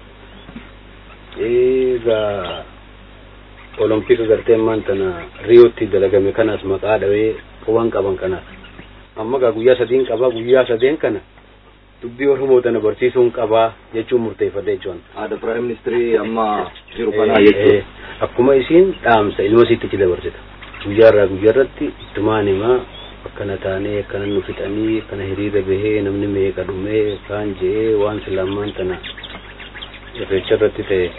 Egaa olompika gartee maantana riyootti dalagame kanas maqaa dhawee quban qaban kanaaf. Amma gaa guyyaa sadiin qabaa guyyaa sadeen kana dubbii oromoo tana barsiisuun qabaa jechuun murteeffadhe jechuun. haadha piraayim ministirii amma jiru kanaa jechuudha Akkuma isiin dhaamsa ilma isiitti dabarsita. Guyyaa irraa guyyaa irratti ittumaan himaa akkana taanee akkana nu fixanii akkana hiriira bahee namni meeqa dhumee kaan je'ee waan silaamaan tana irreecha irratti ta'e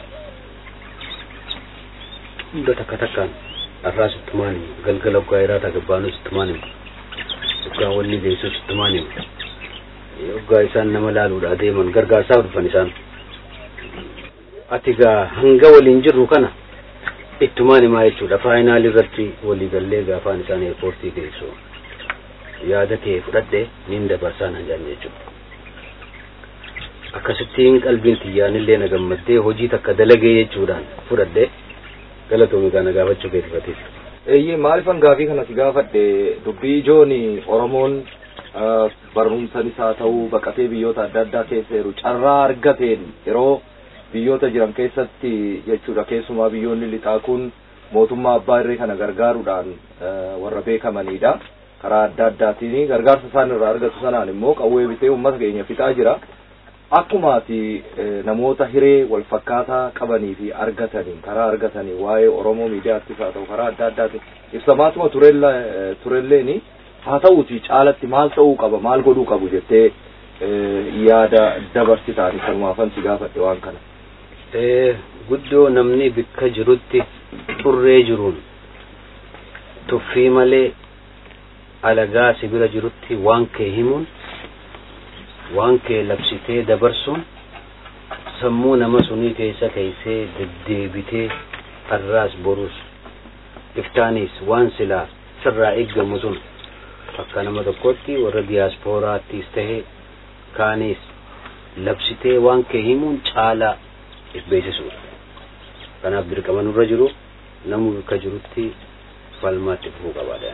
hunda takka takkaan har'aas ittumaan hima galgala waggaa hiraataa gabbaanus ittumaan hima waggaa wanni geessus ittumaan hima waggaa isaan nama laaluudha deeman gargaarsaaf dhufan isaan ati gaa hanga waliin jirru kana ittumaan himaa jechuudha faayinaal irratti walii gallee gaafaan isaan eerpoortii geessu yaada kee fudhadhe nin dabarsaa nan jaan jechuudha akkasittiin qalbiin xiyyaanillee na gammaddee hojii takka dalagee jechuudhaan fudhadhe galatoomi kana gaafachuu keetifatis eeyyee maalifan gaafii kanatti gaafadhe dubbii ijoon oromoon ah, barumsanis haa ta'uu baqatee biyyoota adda addaa keessa jiru carraa argateen yeroo biyyoota jiran keessatti jechuudha keessumaa biyyoonni lixaa kun mootummaa abbaa irree kana gargaaruudhaan ah, warra beekamanidha karaa adda addaatiin gargaarsa isaan irraa argatu sanaan immoo qawwee bitee uummata keenya fixaa jira akkuma ati eh, namoota hiree wal fakkaataa qabanii fi argataniin karaa argatanii waa'ee oromoo miidiyaattis haa ta'u karaa adda addaatiin ibsamaatuma turella eh, turelleeni haa ta'uuti caalatti maal ta'uu qaba maal godhuu qabu jettee eh, yaada dabarsitaani kanumaafan si gaafadhe waan kana guddoo namni bikka jirutti xurree jiruun tuffii malee alagaa si bira jirutti waan kee himuun waan kee labsitee dabarsuun sammuu nama sunii keessa keeysee deddeebitee har'aas borus iftaanis waan silaa sirraa eeggamu sun akka nama tokkotti warra diyaaspooraattis tahee kaanis labsitee waan kee himuun caalaa if beeksisuudha kanaaf dirqama nurra jiru namu bikka jirutti falmaatti fufuu qabaadha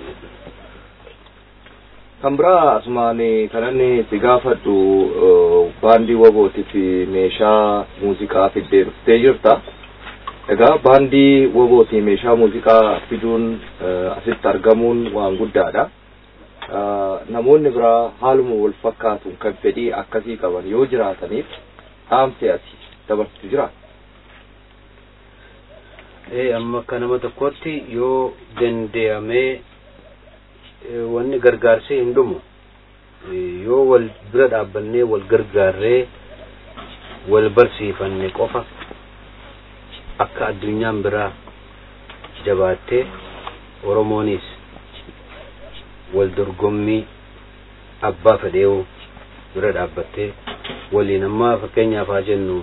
kan biraa asumaan kanan si gaafadhu eh, baandii wabootiif meeshaa muuziqaa fiddee dhuftee jirta egaa baandii wabootii meeshaa muuziqaa fiduun eh, asitti argamuun waan guddaadha Ah, namoonni biraa haaluma wal fakkaatuun kan fedhii akkasii qaban yoo jiraataniif dhaamsi ati dabarsitu jira ee amma akka nama tokkotti yoo danda'amee eh, wanni gargaarsee hin dhumu Eh, yoo wal bira dhaabbannee wal gargaarree wal barsiifanne qofa akka addunyaan biraa jabaattee oromoonis wal dorgommii abbaa fedheewu bira dhaabbattee waliin ammaa fakkeenyaaf haa jennu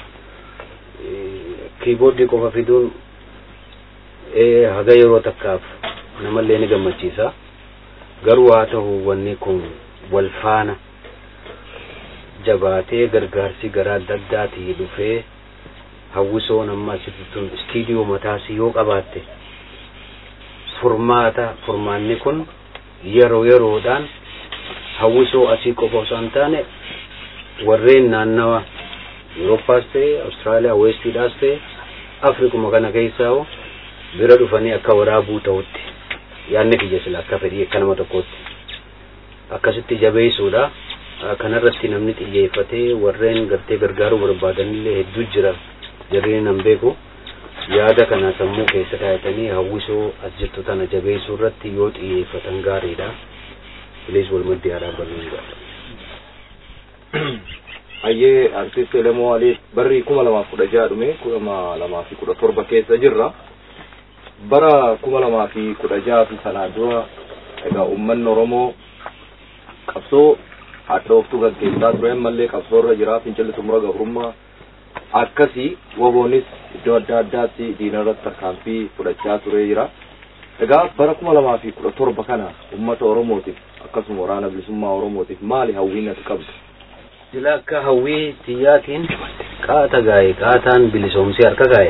eh, kiiboordii qofa fiduun eh, haga yeroo takkaaf namallee ni gammachiisa garuu haa ta'u wanni kun wal faana jabaatee gargaarsi garaa adda addaatii dhufee hawwisoon amma asitti tun istiidiyoo mataasii yoo qabaatte furmaata furmaanni kun yeroo yeroodhaan hawwisoo asii qofa osoo hin taane warreen naannawa Yuuroppaas ta'e Awustiraaliyaa Weestiidhaas ta'e Afrikuma kana keessaa bira dhufanii akka waraabuu ta'utti yaadni kiyya sila akka fedhii akka nama tokkootti akkasitti jabeessuudha. Kanarratti namni xiyyeeffatee warreen gartee gargaaruu barbaadanillee hedduu jira jarreen nan beeku yaada kana sammuu keessa kaayatanii hawwisoo as jirtu tana jabeessuu irratti yoo xiyyeeffatan gaariidha. Bilees walmaddii aadaa bal'uudha. Hayyee artist Elemoo Alii barri kuma lamaaf kudha jaha dhume kuma lamaa fi kudha torba keessa jirra. Bara kuma lamaa fi kudha jaha fi sanaa dura egaa uummanni Oromoo qabsoo hadhooftuu gaggeessaa ture ammallee qabsoo irra jira fincilli xumura gabrummaa akkasii woboonis iddoo adda addaatti diina irratti tarkaanfii fudhachaa ture jira. Egaa bara kuma lamaa fi kudha torba kana uummata Oromootiif akkasuma waraana bilisummaa Oromootiif maali hawwiin ati qabdu? Sila akka hawwii tiyyaatiin qaata gaa'e qaataan bilisoomsee harka gaa'e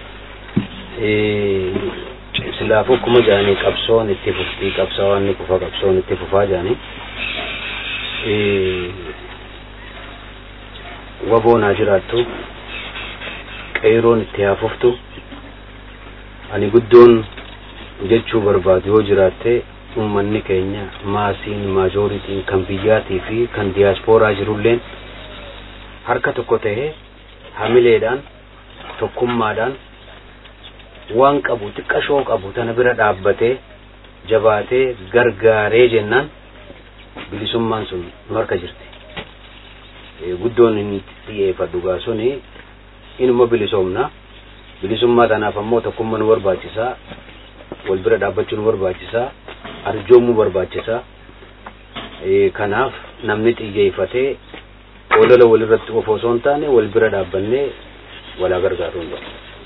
silaafuu akkuma jedhanii qabsoon itti fuftii qabsaawaan ni kufa qabsoon itti fufaa jedhanii waboon haa jiraattu qeeroon itti haa fuftu ani guddoon jechuu barbaadu yoo jiraatte ummanni keenya maasiin maajooritiin kan biyyaatii fi kan diyaaspooraa jirulleen harka tokko ta'ee hamileedhaan tokkummaadhaan waan qabu xiqqashoo qabu tana bira dhaabbatee jabaatee gargaaree jennaan bilisummaan sun nu harka jirti. Guddoon inni xiyyeeffadhu gaa suni inuma bilisoomna bilisummaa tanaaf ammoo tokkummaa nu barbaachisaa wal bira dhaabbachuu nu barbaachisaa arjoomuu barbaachisaa kanaaf namni xiyyeeffatee olola walirratti qofa osoo hin taane wal bira dhaabbannee walaa gargaaruu hin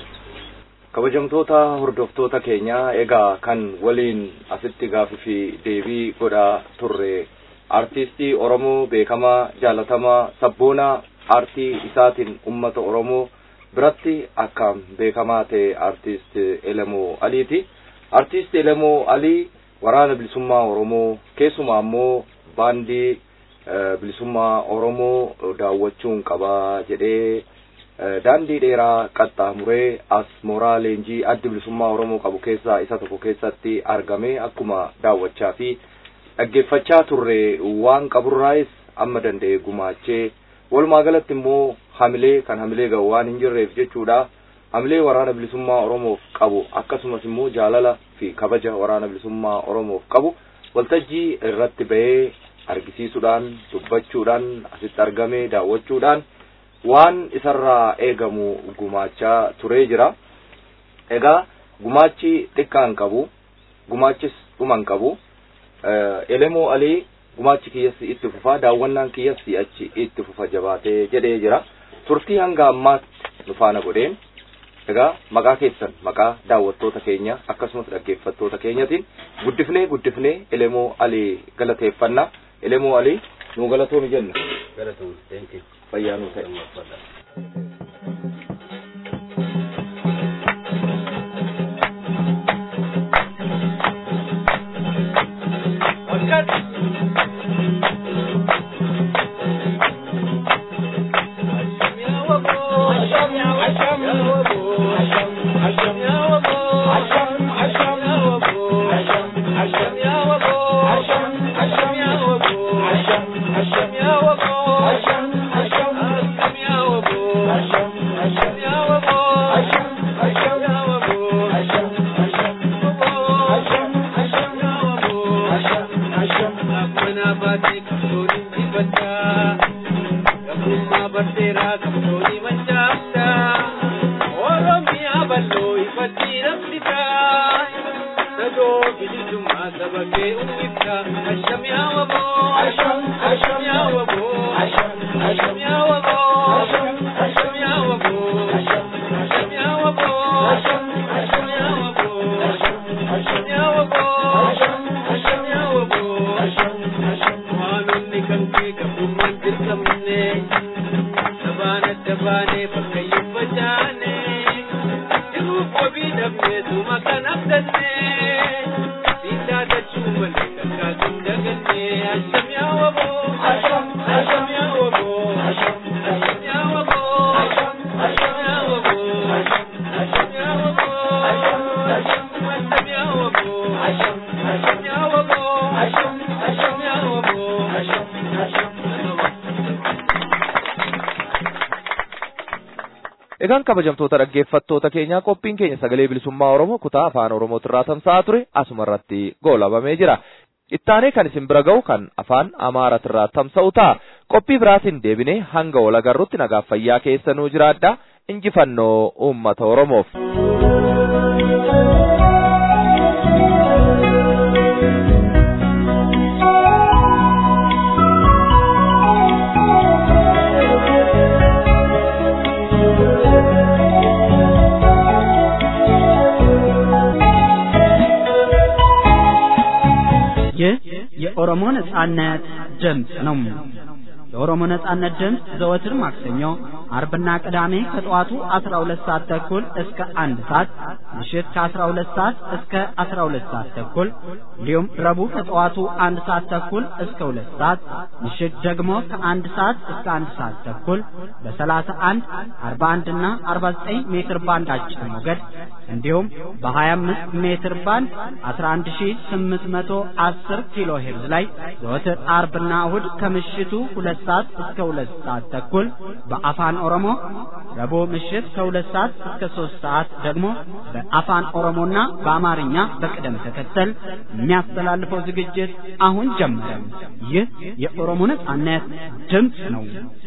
kabajamtoota hordoftoota keenya egaa kan waliin asitti gaafii fi deebii godhaa turre artistii oromoo beekamaa jaalatamaa sabboonaa aartii isaatiin ummata oromoo biratti akkaan beekamaa ta'e artist elemoo aliiti artist elemoo alii waraana bilisummaa oromoo keessumaa ammoo baandii bilisummaa oromoo daawwachuun qabaa jedhee daandii dheeraa qaxxaamuree as mooraa leenjii addi bilisummaa oromoo qabu keessaa isa tokko keessatti argame akkuma daawwachaa fi dhaggeeffachaa turre waan qaburraayis amma danda'e gumaachee walumaa galatti immoo hamilee kan hamilee ga'u waan hin jirreef jechuudha hamilee waraana bilisummaa oromoof qabu akkasumas immoo jaalala fi kabaja waraana bilisummaa oromoof qabu waltajjii irratti ba'ee argisiisuudhaan dubbachuudhaan asitti argamee daawwachuudhaan waan isarraa eegamu gumaachaa turee jira. Egaa gumaachi xiqqaan qabu gumaachis dhuman qabu elemoo alii gumaachi kiyyassi itti fufa daawwannaan kiyyassi achi itti fufa jabaatee jedhee jira. Turtii hanga ammaatti nu faana godheen egaa maqaa keessan maqaa daawwattoota keenya akkasumas dhaggeeffattoota keenyatiin guddifnee guddifnee elemoo alii galateeffanna elemoo alii nu galatoonu jenna. Galatoon, thank you. fayyaa nuu ta'e. Thank you. Egaan kabajamtoota dhaggeeffattoota keenyaa qophiin keenya sagalee bilisummaa Oromoo kutaa afaan Oromootirraa tamsa'aa ture asuma irratti goolabamee jira. Ittaanee kan isin bira ga'u kan afaan Amaaratirraa tamsa'u ta'a. Qophii biraatiin deebinee hanga wal agarrutti nagaaf fayyaa keessanuu jiraadha. Injifannoo uummata Oromoof. ይህ የኦሮሞ ነጻነት ድምፅ ነው። የኦሮሞ ነጻነት ድምፅ ዘወትር ማክሰኞ፣ አርብና ቅዳሜ ከጠዋቱ 12 ሰዓት ተኩል እስከ አንድ ሰዓት ምሽት ከ12 ሰዓት እስከ 12 ሰዓት ተኩል እንዲሁም ረቡዕ ከጠዋቱ አንድ ሰዓት ተኩል እስከ ሁለት ሰዓት ምሽት ደግሞ ከአንድ ሰዓት እስከ አንድ ሰዓት ተኩል በ31 41 እና 49 ሜትር ባንድ አጭር ሞገድ እንዲሁም በ25 ሜትር ባንድ 11810 ኪሎ ሄርዝ ላይ ዘወትር አርብና እሁድ ከምሽቱ ሁለት ሰዓት እስከ ሁለት ሰዓት ተኩል በአፋን ኦሮሞ ረቡዕ ምሽት ከሁለት ሰዓት እስከ ሶስት ሰዓት ደግሞ በአፋን ኦሮሞና በአማርኛ በቅደም ተከተል የሚያስተላልፈው ዝግጅት አሁን ጀመረ። ይህ የኦሮሞ ነጻነት ድምፅ ነው።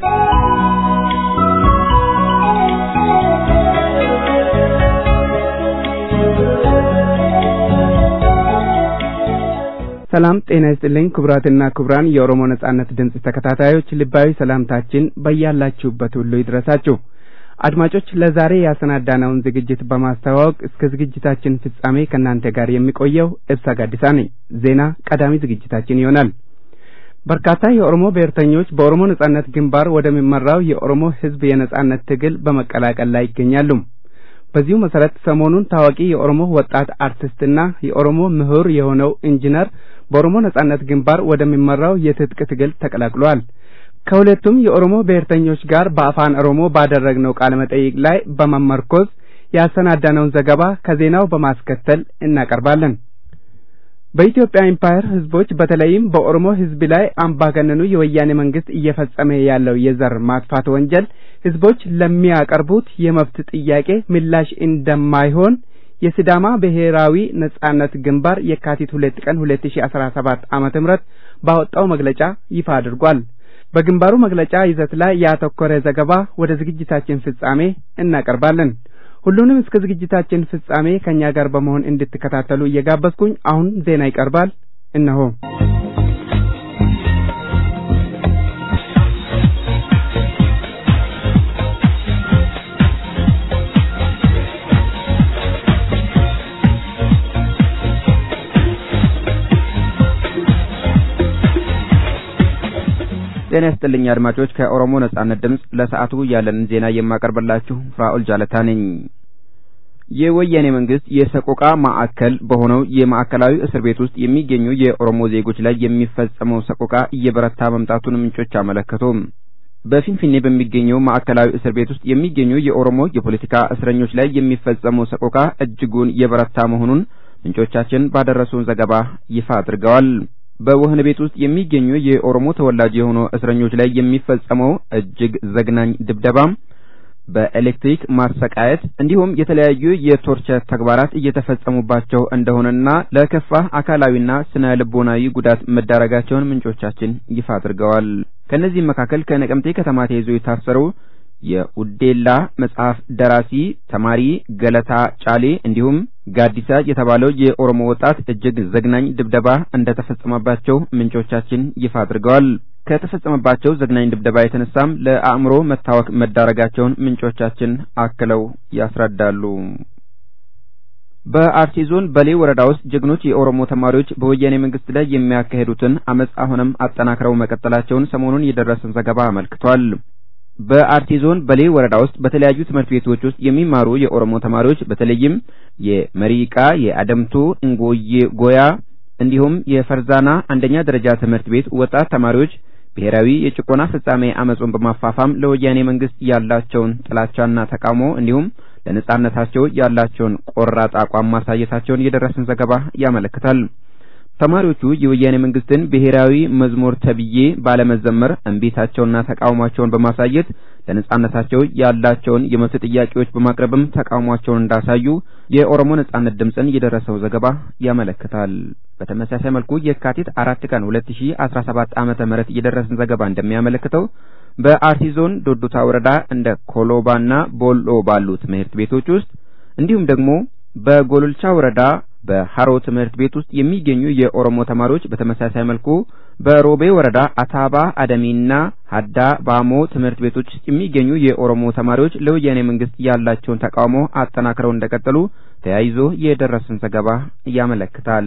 ሰላም ጤና ይስጥልኝ ክቡራትና ክቡራን የኦሮሞ ነጻነት ድምፅ ተከታታዮች ልባዊ ሰላምታችን በያላችሁበት ሁሉ ይድረሳችሁ። አድማጮች ለዛሬ ያሰናዳነውን ዝግጅት በማስተዋወቅ እስከ ዝግጅታችን ፍጻሜ ከእናንተ ጋር የሚቆየው እብሳ ጋዲሳ ነኝ። ዜና ቀዳሚ ዝግጅታችን ይሆናል። በርካታ የኦሮሞ ብሔርተኞች በኦሮሞ ነጻነት ግንባር ወደሚመራው የኦሮሞ ሕዝብ የነጻነት ትግል በመቀላቀል ላይ ይገኛሉ። በዚሁ መሰረት ሰሞኑን ታዋቂ የኦሮሞ ወጣት አርቲስትና የኦሮሞ ምሁር የሆነው ኢንጂነር በኦሮሞ ነጻነት ግንባር ወደሚመራው የትጥቅ ትግል ተቀላቅሏል። ከሁለቱም የኦሮሞ ብሔርተኞች ጋር በአፋን ኦሮሞ ባደረግነው ቃለ መጠይቅ ላይ በመመርኮዝ ያሰናዳነውን ዘገባ ከዜናው በማስከተል እናቀርባለን። በኢትዮጵያ ኢምፓየር ህዝቦች በተለይም በኦሮሞ ህዝብ ላይ አምባገነኑ የወያኔ መንግስት እየፈጸመ ያለው የዘር ማጥፋት ወንጀል ህዝቦች ለሚያቀርቡት የመብት ጥያቄ ምላሽ እንደማይሆን የሲዳማ ብሔራዊ ነጻነት ግንባር የካቲት ሁለት ቀን ሁለት ሺ አስራ ሰባት ዓመተ ምህረት ባወጣው መግለጫ ይፋ አድርጓል። በግንባሩ መግለጫ ይዘት ላይ ያተኮረ ዘገባ ወደ ዝግጅታችን ፍጻሜ እናቀርባለን። ሁሉንም እስከ ዝግጅታችን ፍጻሜ ከእኛ ጋር በመሆን እንድትከታተሉ እየጋበዝኩኝ አሁን ዜና ይቀርባል። እነሆ ጤና ይስጥልኝ አድማጮች፣ ከኦሮሞ ነጻነት ድምፅ ለሰዓቱ ያለንን ዜና የማቀርብላችሁ ፍራኦል ጃለታ ነኝ። የወያኔ መንግስት የሰቆቃ ማዕከል በሆነው የማዕከላዊ እስር ቤት ውስጥ የሚገኙ የኦሮሞ ዜጎች ላይ የሚፈጸመው ሰቆቃ እየበረታ መምጣቱን ምንጮች አመለከቱ። በፊንፊኔ በሚገኘው ማዕከላዊ እስር ቤት ውስጥ የሚገኙ የኦሮሞ የፖለቲካ እስረኞች ላይ የሚፈጸመው ሰቆቃ እጅጉን የበረታ መሆኑን ምንጮቻችን ባደረሱን ዘገባ ይፋ አድርገዋል። በወህኒ ቤት ውስጥ የሚገኙ የኦሮሞ ተወላጅ የሆኑ እስረኞች ላይ የሚፈጸመው እጅግ ዘግናኝ ድብደባም በኤሌክትሪክ ማሰቃየት እንዲሁም የተለያዩ የቶርቸር ተግባራት እየተፈጸሙባቸው እንደሆነና ለከፋ አካላዊና ስነ ልቦናዊ ጉዳት መዳረጋቸውን ምንጮቻችን ይፋ አድርገዋል። ከእነዚህም መካከል ከነቀምቴ ከተማ ተይዞ የታሰሩ የኡዴላ መጽሐፍ ደራሲ ተማሪ ገለታ ጫሌ እንዲሁም ጋዲሳ የተባለው የኦሮሞ ወጣት እጅግ ዘግናኝ ድብደባ እንደተፈጸመባቸው ምንጮቻችን ይፋ አድርገዋል። ከተፈጸመባቸው ዘግናኝ ድብደባ የተነሳም ለአእምሮ መታወክ መዳረጋቸውን ምንጮቻችን አክለው ያስረዳሉ። በአርሲ ዞን በሌ ወረዳ ውስጥ ጀግኖች የኦሮሞ ተማሪዎች በወያኔ መንግስት ላይ የሚያካሄዱትን አመፅ አሁንም አጠናክረው መቀጠላቸውን ሰሞኑን የደረሰን ዘገባ አመልክቷል። በአርሲ ዞን በሌ ወረዳ ውስጥ በተለያዩ ትምህርት ቤቶች ውስጥ የሚማሩ የኦሮሞ ተማሪዎች በተለይም የመሪቃ፣ የአደምቱ፣ እንጎዬ ጎያ፣ እንዲሁም የፈርዛና አንደኛ ደረጃ ትምህርት ቤት ወጣት ተማሪዎች ብሔራዊ የጭቆና ፍጻሜ አመጹን በማፋፋም ለወያኔ መንግስት ያላቸውን ጥላቻና ተቃውሞ እንዲሁም ለነጻነታቸው ያላቸውን ቆራጥ አቋም ማሳየታቸውን የደረሰን ዘገባ ያመለክታል። ተማሪዎቹ የወያኔ መንግስትን ብሔራዊ መዝሙር ተብዬ ባለመዘመር እምቢታቸውና ተቃውሟቸውን በማሳየት ለነጻነታቸው ያላቸውን የመብት ጥያቄዎች በማቅረብም ተቃውሟቸውን እንዳሳዩ የኦሮሞ ነጻነት ድምፅን የደረሰው ዘገባ ያመለክታል። በተመሳሳይ መልኩ የካቲት አራት ቀን 2017 ዓመተ ምህረት የደረሰን ዘገባ እንደሚያመለክተው በአርሲ ዞን ዶዶታ ወረዳ እንደ ኮሎባና ቦሎ ባሉ ትምህርት ቤቶች ውስጥ እንዲሁም ደግሞ በጎልልቻ ወረዳ በሀሮ ትምህርት ቤት ውስጥ የሚገኙ የኦሮሞ ተማሪዎች በተመሳሳይ መልኩ በሮቤ ወረዳ አታባ አደሚና ሀዳ ባሞ ትምህርት ቤቶች ውስጥ የሚገኙ የኦሮሞ ተማሪዎች ለወያኔ መንግስት ያላቸውን ተቃውሞ አጠናክረው እንደቀጠሉ ተያይዞ የደረሰን ዘገባ ያመለክታል።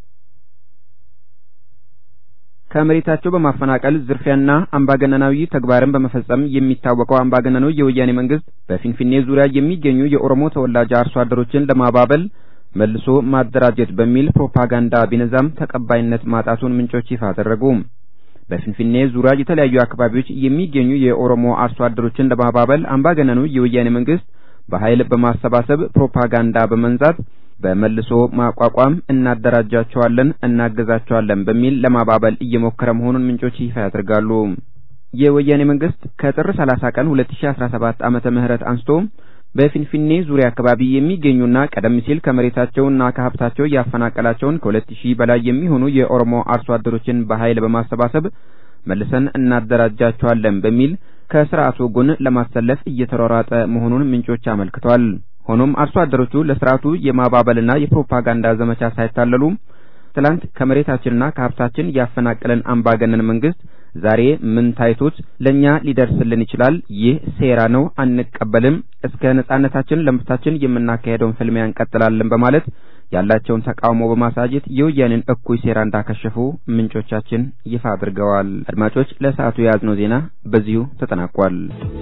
ከመሬታቸው በማፈናቀል ዝርፊያና አምባገነናዊ ተግባርን በመፈጸም የሚታወቀው አምባገነኑ የወያኔ መንግስት በፊንፊኔ ዙሪያ የሚገኙ የኦሮሞ ተወላጅ አርሶ አደሮችን ለማባበል መልሶ ማደራጀት በሚል ፕሮፓጋንዳ ቢነዛም ተቀባይነት ማጣቱን ምንጮች ይፋ አደረጉ። በፊንፊኔ ዙሪያ የተለያዩ አካባቢዎች የሚገኙ የኦሮሞ አርሶ አደሮችን ለማባበል አምባገነኑ የወያኔ መንግስት በኃይል በማሰባሰብ ፕሮፓጋንዳ በመንዛት በመልሶ ማቋቋም እናደራጃቸዋለን፣ እናገዛቸዋለን በሚል ለማባበል እየሞከረ መሆኑን ምንጮች ይፋ ያደርጋሉ። የወያኔ መንግስት ከጥር 30 ቀን 2017 ዓመተ ምህረት አንስቶ በፊንፊኔ ዙሪያ አካባቢ የሚገኙና ቀደም ሲል ከመሬታቸውና ከሀብታቸው ያፈናቀላቸውን ከሁለት ሺህ በላይ የሚሆኑ የኦሮሞ አርሶ አደሮችን በኃይል በማሰባሰብ መልሰን እናደራጃቸዋለን በሚል ከስርዓቱ ጎን ለማሰለፍ እየተሯሯጠ መሆኑን ምንጮች አመልክተዋል። ሆኖም አርሶ አደሮቹ ለስርዓቱ የማባበልና የፕሮፓጋንዳ ዘመቻ ሳይታለሉ ትላንት ከመሬታችንና ከሀብታችን ያፈናቀለን አምባገነን መንግስት ዛሬ ምን ታይቶት ለኛ ሊደርስልን ይችላል? ይህ ሴራ ነው፣ አንቀበልም። እስከ ነጻነታችን ለመብታችን የምናካሄደውን ፍልሚያ እንቀጥላለን በማለት ያላቸውን ተቃውሞ በማሳየት የወያኔን እኩይ ሴራ እንዳከሸፉ ምንጮቻችን ይፋ አድርገዋል። አድማጮች፣ ለሰዓቱ የያዝነው ዜና በዚሁ ተጠናቋል።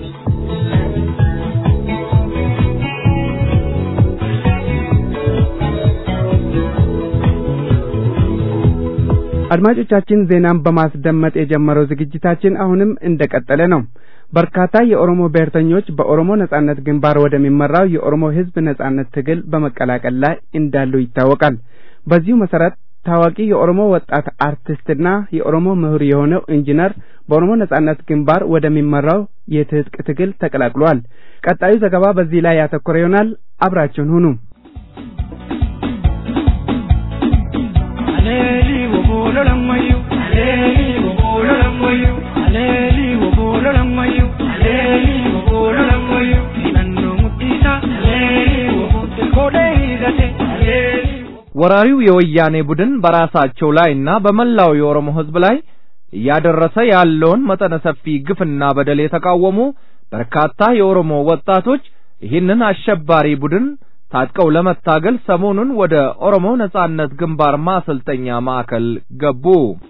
አድማጮቻችን ዜናን በማስደመጥ የጀመረው ዝግጅታችን አሁንም እንደቀጠለ ነው። በርካታ የኦሮሞ ብሔርተኞች በኦሮሞ ነጻነት ግንባር ወደሚመራው የኦሮሞ ሕዝብ ነጻነት ትግል በመቀላቀል ላይ እንዳሉ ይታወቃል። በዚሁ መሰረት ታዋቂ የኦሮሞ ወጣት አርቲስትና የኦሮሞ ምሁር የሆነው ኢንጂነር በኦሮሞ ነጻነት ግንባር ወደሚመራው የትጥቅ ትግል ተቀላቅሏል። ቀጣዩ ዘገባ በዚህ ላይ ያተኮረ ይሆናል። አብራችሁን ሁኑ። ወራሪው የወያኔ ቡድን በራሳቸው ላይና በመላው የኦሮሞ ሕዝብ ላይ እያደረሰ ያለውን መጠነ ሰፊ ግፍና በደል የተቃወሙ በርካታ የኦሮሞ ወጣቶች ይህንን አሸባሪ ቡድን ታጥቀው ለመታገል ሰሞኑን ወደ ኦሮሞ ነጻነት ግንባር ማሰልጠኛ ማዕከል ገቡ።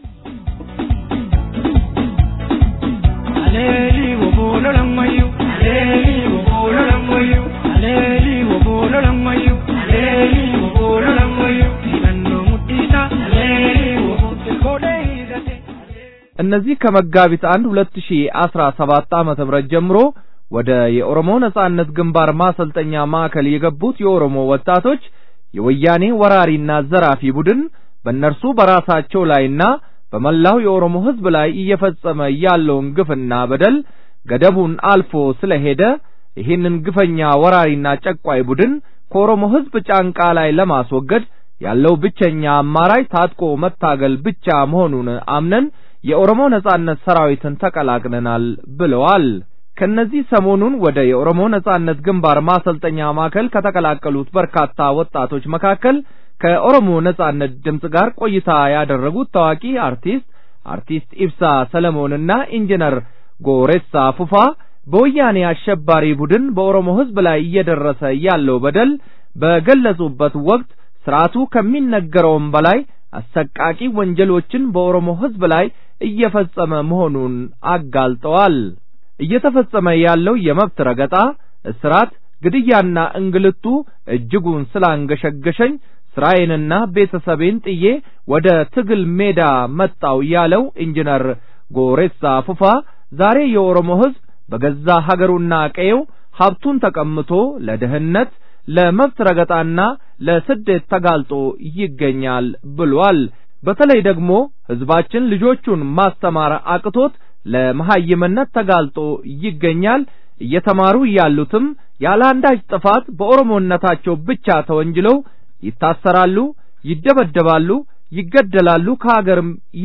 እነዚህ ከመጋቢት አንድ ሁለት ሺ አስራ ሰባት ዓመተ ምህረት ጀምሮ ወደ የኦሮሞ ነጻነት ግንባር ማሰልጠኛ ማዕከል የገቡት የኦሮሞ ወጣቶች የወያኔ ወራሪና ዘራፊ ቡድን በእነርሱ በራሳቸው ላይና በመላው የኦሮሞ ሕዝብ ላይ እየፈጸመ ያለውን ግፍና በደል ገደቡን አልፎ ስለሄደ ይህንን ግፈኛ ወራሪና ጨቋይ ቡድን ከኦሮሞ ሕዝብ ጫንቃ ላይ ለማስወገድ ያለው ብቸኛ አማራጭ ታጥቆ መታገል ብቻ መሆኑን አምነን የኦሮሞ ነጻነት ሰራዊትን ተቀላቅለናል ብለዋል። ከነዚህ ሰሞኑን ወደ የኦሮሞ ነጻነት ግንባር ማሰልጠኛ ማዕከል ከተቀላቀሉት በርካታ ወጣቶች መካከል ከኦሮሞ ነጻነት ድምፅ ጋር ቆይታ ያደረጉት ታዋቂ አርቲስት አርቲስት ኢብሳ ሰለሞንና ኢንጂነር ጎሬሳ ፉፋ በወያኔ አሸባሪ ቡድን በኦሮሞ ሕዝብ ላይ እየደረሰ ያለው በደል በገለጹበት ወቅት ስርዓቱ ከሚነገረውም በላይ አሰቃቂ ወንጀሎችን በኦሮሞ ሕዝብ ላይ እየፈጸመ መሆኑን አጋልጠዋል። እየተፈጸመ ያለው የመብት ረገጣ፣ እስራት፣ ግድያና እንግልቱ እጅጉን ስላንገሸገሸኝ ስራዬንና ቤተሰቤን ጥዬ ወደ ትግል ሜዳ መጣው ያለው ኢንጂነር ጎሬሳ ፉፋ ዛሬ የኦሮሞ ሕዝብ በገዛ ሀገሩና ቀየው ሀብቱን ተቀምቶ ለድህነት ለመብት ረገጣና ለስደት ተጋልጦ ይገኛል ብሏል። በተለይ ደግሞ ሕዝባችን ልጆቹን ማስተማር አቅቶት ለመሐይምነት ተጋልጦ ይገኛል። እየተማሩ ያሉትም ያለ አንዳች ጥፋት በኦሮሞነታቸው ብቻ ተወንጅለው ይታሰራሉ፣ ይደበደባሉ፣ ይገደላሉ፣ ከሀገርም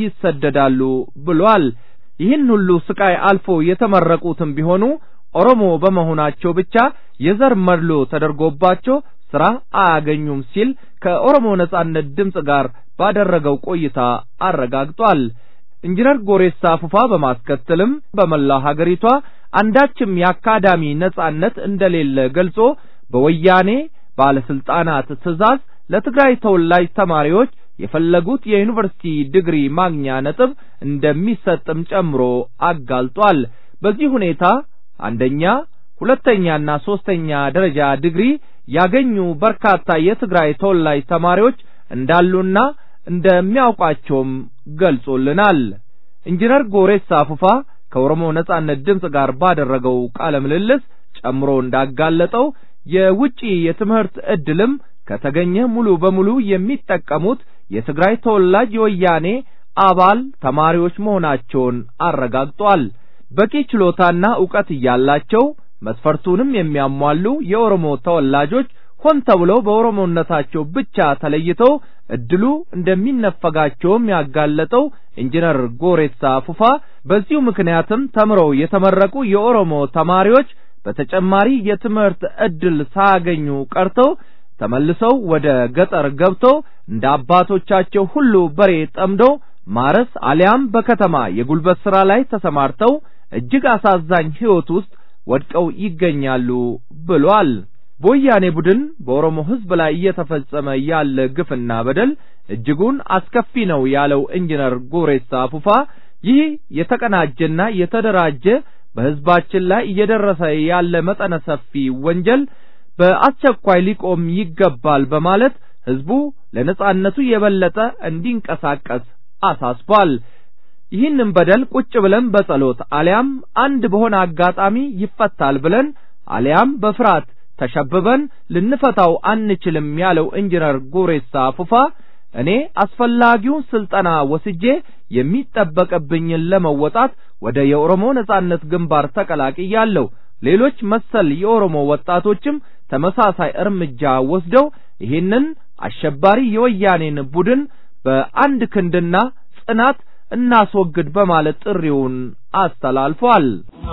ይሰደዳሉ ብሏል። ይህን ሁሉ ስቃይ አልፎ የተመረቁትም ቢሆኑ ኦሮሞ በመሆናቸው ብቻ የዘር መድሎ ተደርጎባቸው ስራ አያገኙም ሲል ከኦሮሞ ነጻነት ድምፅ ጋር ባደረገው ቆይታ አረጋግጧል። ኢንጂነር ጎሬሳ ፉፋ በማስከተልም በመላው ሀገሪቷ አንዳችም የአካዳሚ ነጻነት እንደሌለ ገልጾ በወያኔ ባለስልጣናት ትዕዛዝ ለትግራይ ተወላጅ ተማሪዎች የፈለጉት የዩኒቨርሲቲ ዲግሪ ማግኛ ነጥብ እንደሚሰጥም ጨምሮ አጋልጧል። በዚህ ሁኔታ አንደኛ፣ ሁለተኛና ሶስተኛ ደረጃ ዲግሪ ያገኙ በርካታ የትግራይ ተወላጅ ተማሪዎች እንዳሉና እንደሚያውቃቸውም ገልጾልናል። ኢንጂነር ጎሬሳ ፉፋ ከኦሮሞ ነጻነት ድምፅ ጋር ባደረገው ቃለ ምልልስ ጨምሮ እንዳጋለጠው የውጪ የትምህርት ዕድልም ከተገኘ ሙሉ በሙሉ የሚጠቀሙት የትግራይ ተወላጅ የወያኔ አባል ተማሪዎች መሆናቸውን አረጋግጧል። በቂ ችሎታና ዕውቀት እያላቸው መስፈርቱንም የሚያሟሉ የኦሮሞ ተወላጆች ሆን ተብለው በኦሮሞነታቸው ብቻ ተለይተው እድሉ እንደሚነፈጋቸውም ያጋለጠው ኢንጂነር ጎሬሳ ፉፋ በዚሁ ምክንያትም ተምረው የተመረቁ የኦሮሞ ተማሪዎች በተጨማሪ የትምህርት ዕድል ሳያገኙ ቀርተው ተመልሰው ወደ ገጠር ገብተው እንደ አባቶቻቸው ሁሉ በሬ ጠምደው ማረስ አሊያም በከተማ የጉልበት ሥራ ላይ ተሰማርተው እጅግ አሳዛኝ ሕይወት ውስጥ ወድቀው ይገኛሉ ብሏል። በወያኔ ቡድን በኦሮሞ ሕዝብ ላይ እየተፈጸመ ያለ ግፍና በደል እጅጉን አስከፊ ነው ያለው ኢንጂነር ጎሬሳ ፉፋ ይህ የተቀናጀና የተደራጀ በሕዝባችን ላይ እየደረሰ ያለ መጠነ ሰፊ ወንጀል በአስቸኳይ ሊቆም ይገባል በማለት ሕዝቡ ለነጻነቱ የበለጠ እንዲንቀሳቀስ አሳስቧል። ይህንን በደል ቁጭ ብለን በጸሎት አሊያም አንድ በሆነ አጋጣሚ ይፈታል ብለን አሊያም በፍርሃት ተሸብበን ልንፈታው አንችልም ያለው ኢንጂነር ጎሬሳ ፉፋ እኔ አስፈላጊውን ስልጠና ወስጄ የሚጠበቅብኝን ለመወጣት ወደ የኦሮሞ ነጻነት ግንባር ተቀላቅያለሁ። ሌሎች መሰል የኦሮሞ ወጣቶችም ተመሳሳይ እርምጃ ወስደው ይህንን አሸባሪ የወያኔን ቡድን በአንድ ክንድና ጽናት እናስወግድ በማለት ጥሪውን አስተላልፏል።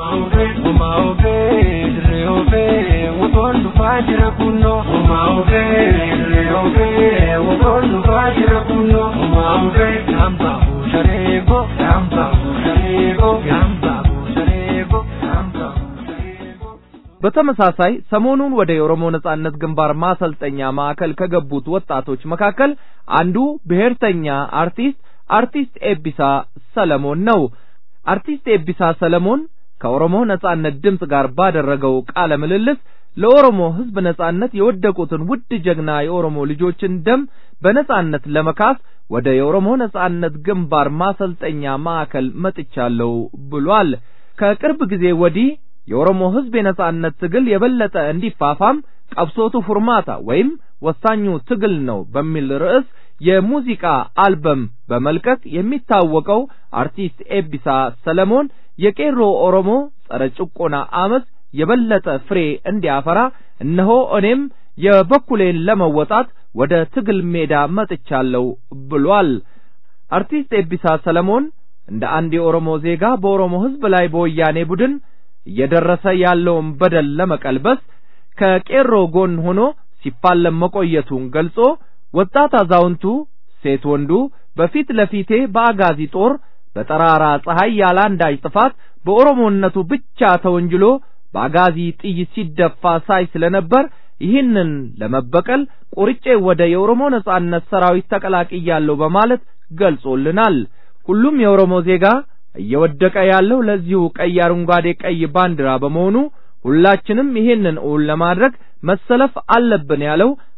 በተመሳሳይ ሰሞኑን ወደ የኦሮሞ ነጻነት ግንባር ማሰልጠኛ ማዕከል ከገቡት ወጣቶች መካከል አንዱ ብሔርተኛ አርቲስት አርቲስት ኤቢሳ ሰለሞን ነው። አርቲስት ኤቢሳ ሰለሞን ከኦሮሞ ነጻነት ድምፅ ጋር ባደረገው ቃለ ምልልስ ለኦሮሞ ሕዝብ ነጻነት የወደቁትን ውድ ጀግና የኦሮሞ ልጆችን ደም በነጻነት ለመካስ ወደ የኦሮሞ ነጻነት ግንባር ማሰልጠኛ ማዕከል መጥቻለሁ ብሏል። ከቅርብ ጊዜ ወዲህ የኦሮሞ ሕዝብ የነጻነት ትግል የበለጠ እንዲፋፋም ቀብሶቱ ፉርማታ ወይም ወሳኙ ትግል ነው በሚል ርዕስ የሙዚቃ አልበም በመልቀቅ የሚታወቀው አርቲስት ኤቢሳ ሰለሞን የቄሮ ኦሮሞ ጸረ ጭቆና አመፅ የበለጠ ፍሬ እንዲያፈራ እነሆ እኔም የበኩሌን ለመወጣት ወደ ትግል ሜዳ መጥቻለሁ ብሏል። አርቲስት ኤቢሳ ሰለሞን እንደ አንድ የኦሮሞ ዜጋ በኦሮሞ ሕዝብ ላይ በወያኔ ቡድን እየደረሰ ያለውን በደል ለመቀልበስ ከቄሮ ጎን ሆኖ ሲፋለም መቆየቱን ገልጾ ወጣት አዛውንቱ፣ ሴት ወንዱ በፊት ለፊቴ በአጋዚ ጦር በጠራራ ፀሐይ ያለ አንዳች ጥፋት በኦሮሞነቱ ብቻ ተወንጅሎ በአጋዚ ጥይት ሲደፋ ሳይ ስለነበር ይህንን ለመበቀል ቆርጬ ወደ የኦሮሞ ነጻነት ሰራዊት ተቀላቅያለሁ በማለት ገልጾልናል። ሁሉም የኦሮሞ ዜጋ እየወደቀ ያለው ለዚሁ ቀይ አረንጓዴ ቀይ ባንዲራ በመሆኑ ሁላችንም ይህንን እውን ለማድረግ መሰለፍ አለብን ያለው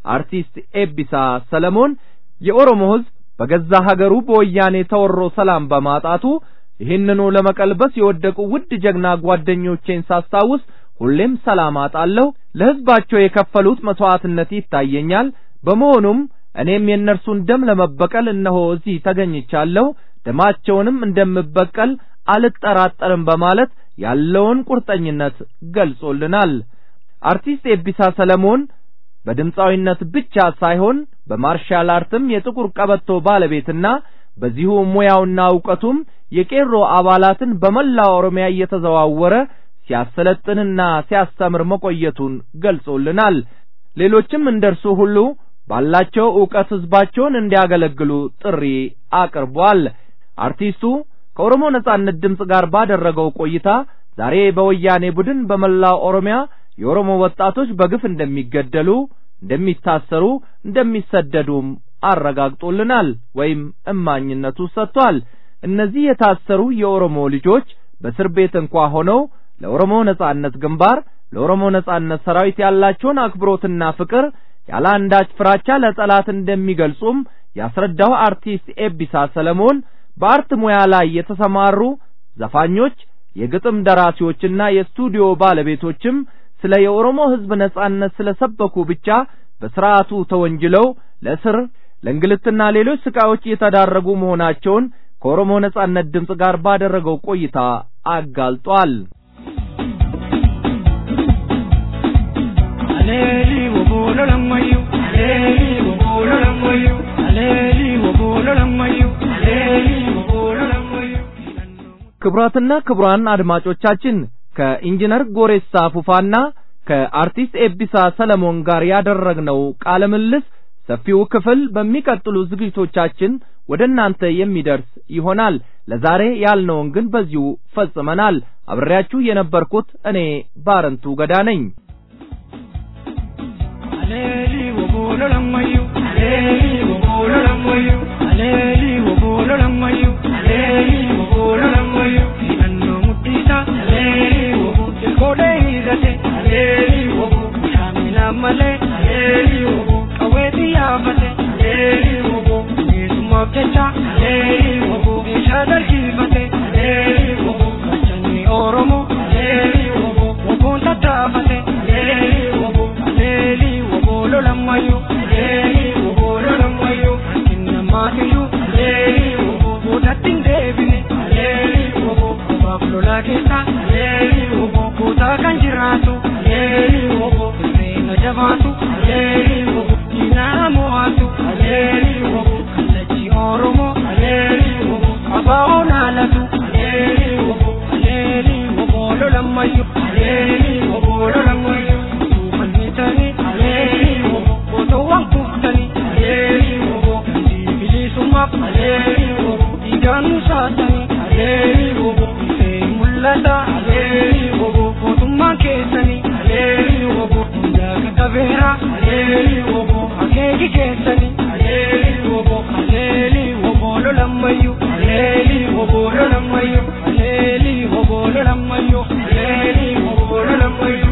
አርቲስት ኤቢሳ ሰለሞን የኦሮሞ ሕዝብ በገዛ ሀገሩ በወያኔ ተወሮ ሰላም በማጣቱ ይህንኑ ለመቀልበስ የወደቁ ውድ ጀግና ጓደኞቼን ሳስታውስ ሁሌም ሰላም አጣለሁ። ለሕዝባቸው የከፈሉት መስዋዕትነት ይታየኛል። በመሆኑም እኔም የእነርሱን ደም ለመበቀል እነሆ እዚህ ተገኝቻለሁ። ደማቸውንም እንደምበቀል አልጠራጠርም በማለት ያለውን ቁርጠኝነት ገልጾልናል። አርቲስት ኤቢሳ ሰለሞን በድምፃዊነት ብቻ ሳይሆን በማርሻል አርትም የጥቁር ቀበቶ ባለቤትና በዚሁ ሙያውና ዕውቀቱም የቄሮ አባላትን በመላ ኦሮሚያ እየተዘዋወረ ሲያሰለጥንና ሲያስተምር መቆየቱን ገልጾልናል። ሌሎችም እንደርሱ ሁሉ ባላቸው ዕውቀት ሕዝባቸውን እንዲያገለግሉ ጥሪ አቅርቧል። አርቲስቱ ከኦሮሞ ነጻነት ድምፅ ጋር ባደረገው ቆይታ ዛሬ በወያኔ ቡድን በመላው ኦሮሚያ የኦሮሞ ወጣቶች በግፍ እንደሚገደሉ፣ እንደሚታሰሩ፣ እንደሚሰደዱም አረጋግጦልናል ወይም እማኝነቱ ሰጥቷል። እነዚህ የታሰሩ የኦሮሞ ልጆች በእስር ቤት እንኳ ሆነው ለኦሮሞ ነጻነት ግንባር ለኦሮሞ ነጻነት ሰራዊት ያላቸውን አክብሮትና ፍቅር ያለ አንዳች ፍራቻ ለጠላት እንደሚገልጹም ያስረዳው አርቲስት ኤቢሳ ሰለሞን በአርት ሙያ ላይ የተሰማሩ ዘፋኞች፣ የግጥም ደራሲዎችና የስቱዲዮ ባለቤቶችም ስለ የኦሮሞ ሕዝብ ነጻነት ስለሰበኩ ብቻ በስርዓቱ ተወንጅለው ለእስር ለእንግልትና ሌሎች ስቃዮች እየተዳረጉ መሆናቸውን ከኦሮሞ ነጻነት ድምፅ ጋር ባደረገው ቆይታ አጋልጧል። Aleli wobolo lamayu, aleli wobolo lamayu, aleli wobolo lamayu, aleli wobolo lamayu. ክቡራትና ክቡራን አድማጮቻችን ከኢንጂነር ጎሬሳ ፉፋና ከአርቲስት ኤቢሳ ሰለሞን ጋር ያደረግነው ቃለ ምልልስ ሰፊው ክፍል በሚቀጥሉ ዝግጅቶቻችን ወደ እናንተ የሚደርስ ይሆናል። ለዛሬ ያልነውን ግን በዚሁ ፈጽመናል። አብሬያችሁ የነበርኩት እኔ ባረንቱ ገዳ ነኝ። Aleli wobolo lamayu, aleli wobolo lamayu, aleli wobolo lamayu, aleli wobolo lamayu. Nanno mutisa, aleli wobo, kode hidate, aleli wobo, shamila male, aleli wobo, kaweti yafate, aleli wobo, nisuma kecha, aleli wobo, ishadar kifate, aleli wobo, kachani oromo, aleli wobo, wobon tatafate, aleli wobo, aleli wobolo lamayu, aleli wobolo lamayu, kinna matiyu, aleli wobo, bodatin debine, aleli wobo, bablola kesa, aleli wobo, kuta kan jiratu, aleli wobo, reena jabatu, aleli wobo, ina mo'atu, aleli wobo, kallachi oromo, aleli wobo, abao naalatu, aleli wobo, aleli wobolo lamayu, aleli wobolo lamayu, tuufannitani, aleli wobo, bootowwan kuftani, aleli wobo, bilisummaaf, aleli wobo, dhiigaan nu saasani, aleli wobo, ifee mul'ata, aleli wobo, mootummaan keessani, aleli wobo, hundaa qaqqabeera, aleli wobo, akeeki keessani, aleli wobo, aleli wobolo lammayyu, aleli wobolo lammayyu, aleli wobolo lammayyu, aleli wobolo lammayyu.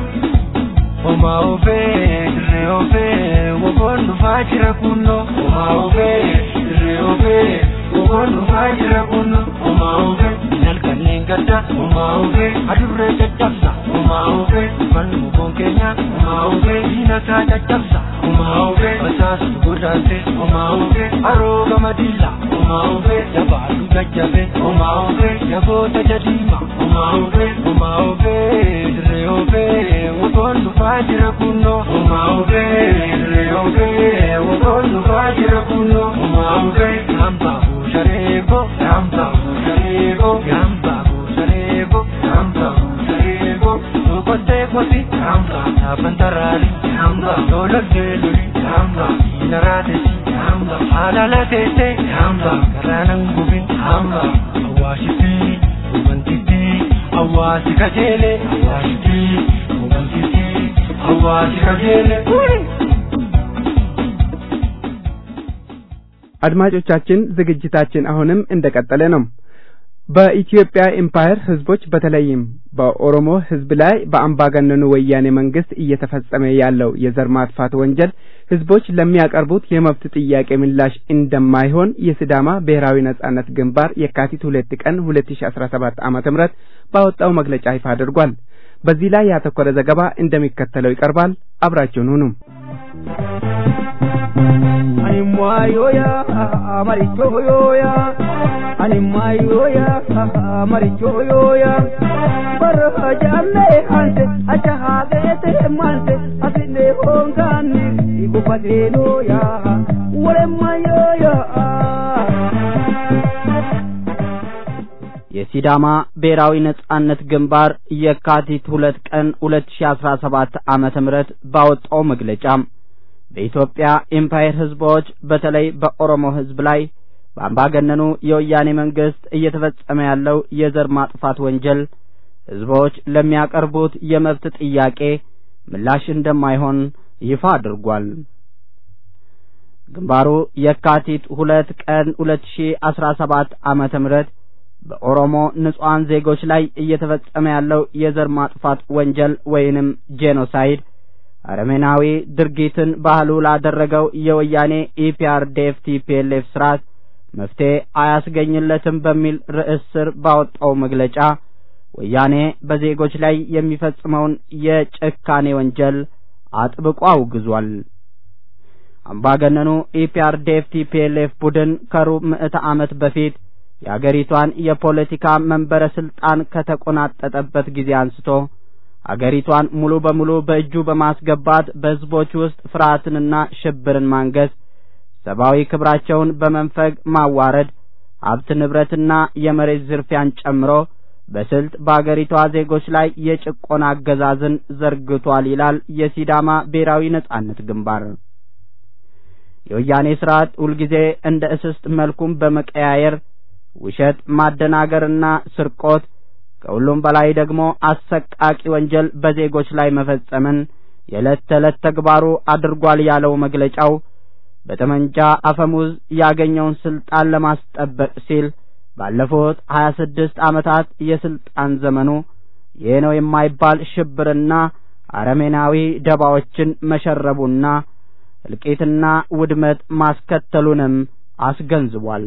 Oma ofe, re ofe, wobon dhufaa jira kunno. Oma ofe, re ofe, wobon dhufaa jira kunno. Oma ofe, nalkanneen gadda. Oma ofe, adurree caccabsa. Oma ofe, dhufan mukoon keenya. Oma ofe, diina isaa caccabsa. Oma ofe, masaas gurraatte. Oma ofe, haroo gama diila. Oma ofe, jabaadhu jajjabe. Oma ofe, jaboota jadiima. Oma ofe, oma ofe, dirree ofe, wobon dhufaa jira kunno. Oma ofe, dirree ofe, wobon dhufaa jira kunno. Oma ofe, yamba bushareeko, yamba bushareeko, yamba bushareeko, yamba bushareeko. Okottee koti, yamba taafan taraari, yamba lololtee loli, yamba hiinaraatesi, yamba haalala teessee, yamba garaanan gubin, yamba awwaashitee, hubantittee, awwaasi kajeelee, awwaashitee, hubantittee, awwaasi kajeelee. አድማጮቻችን ዝግጅታችን አሁንም እንደቀጠለ ነው። በኢትዮጵያ ኤምፓየር ህዝቦች በተለይም በኦሮሞ ህዝብ ላይ በአምባገነኑ ወያኔ መንግስት እየተፈጸመ ያለው የዘር ማጥፋት ወንጀል ህዝቦች ለሚያቀርቡት የመብት ጥያቄ ምላሽ እንደማይሆን የሲዳማ ብሔራዊ ነጻነት ግንባር የካቲት ሁለት ቀን ሁለት ሺ አስራ ሰባት ዓመተ ምህረት ባወጣው መግለጫ ይፋ አድርጓል። በዚህ ላይ ያተኮረ ዘገባ እንደሚከተለው ይቀርባል። አብራችሁን ሁኑ። animwayoya marichoyoya animwayoya marichoyoya barhajalle hanse achahagete manse asine hongani ikupatenoya wolemayoya የሲዳማ ብሔራዊ ነጻነት ግንባር የካቲት ሁለት ቀን ሁለት ሺ አስራ ሰባት ዓመተ ምህረት ባወጣው መግለጫ በኢትዮጵያ ኤምፓየር ህዝቦች በተለይ በኦሮሞ ህዝብ ላይ በአምባገነኑ የወያኔ መንግስት እየተፈጸመ ያለው የዘር ማጥፋት ወንጀል ህዝቦች ለሚያቀርቡት የመብት ጥያቄ ምላሽ እንደማይሆን ይፋ አድርጓል። ግንባሩ የካቲት ሁለት ቀን ሁለት ሺ አስራ ሰባት ዓመተ ምህረት በኦሮሞ ንጹሐን ዜጎች ላይ እየተፈጸመ ያለው የዘር ማጥፋት ወንጀል ወይንም ጄኖሳይድ አረመናዊ ድርጊትን ባህሉ ላደረገው የወያኔ ኢፒአርዴፍ ቲፒኤልኤፍ ስርዓት መፍትሄ አያስገኝለትም በሚል ርዕስ ስር ባወጣው መግለጫ ወያኔ በዜጎች ላይ የሚፈጽመውን የጭካኔ ወንጀል አጥብቆ አውግዟል። አምባገነኑ ኢፒአርዴፍ ቲፒኤልኤፍ ቡድን ከሩብ ምዕተ ዓመት በፊት የአገሪቷን የፖለቲካ መንበረ ስልጣን ከተቆናጠጠበት ጊዜ አንስቶ አገሪቷን ሙሉ በሙሉ በእጁ በማስገባት በሕዝቦች ውስጥ ፍርሃትንና ሽብርን ማንገስ፣ ሰብአዊ ክብራቸውን በመንፈግ ማዋረድ፣ ሀብት ንብረትና የመሬት ዝርፊያን ጨምሮ በስልት በአገሪቷ ዜጎች ላይ የጭቆና አገዛዝን ዘርግቷል ይላል የሲዳማ ብሔራዊ ነጻነት ግንባር። የወያኔ ስርዓት ሁልጊዜ እንደ እስስት መልኩም በመቀያየር ውሸት፣ ማደናገርና ስርቆት ከሁሉም በላይ ደግሞ አሰቃቂ ወንጀል በዜጎች ላይ መፈጸምን የዕለት ተዕለት ተግባሩ አድርጓል ያለው መግለጫው በጠመንጃ አፈሙዝ ያገኘውን ስልጣን ለማስጠበቅ ሲል ባለፉት ሀያ ስድስት ዓመታት የስልጣን ዘመኑ ይህ ነው የማይባል ሽብርና አረሜናዊ ደባዎችን መሸረቡና እልቂትና ውድመት ማስከተሉንም አስገንዝቧል።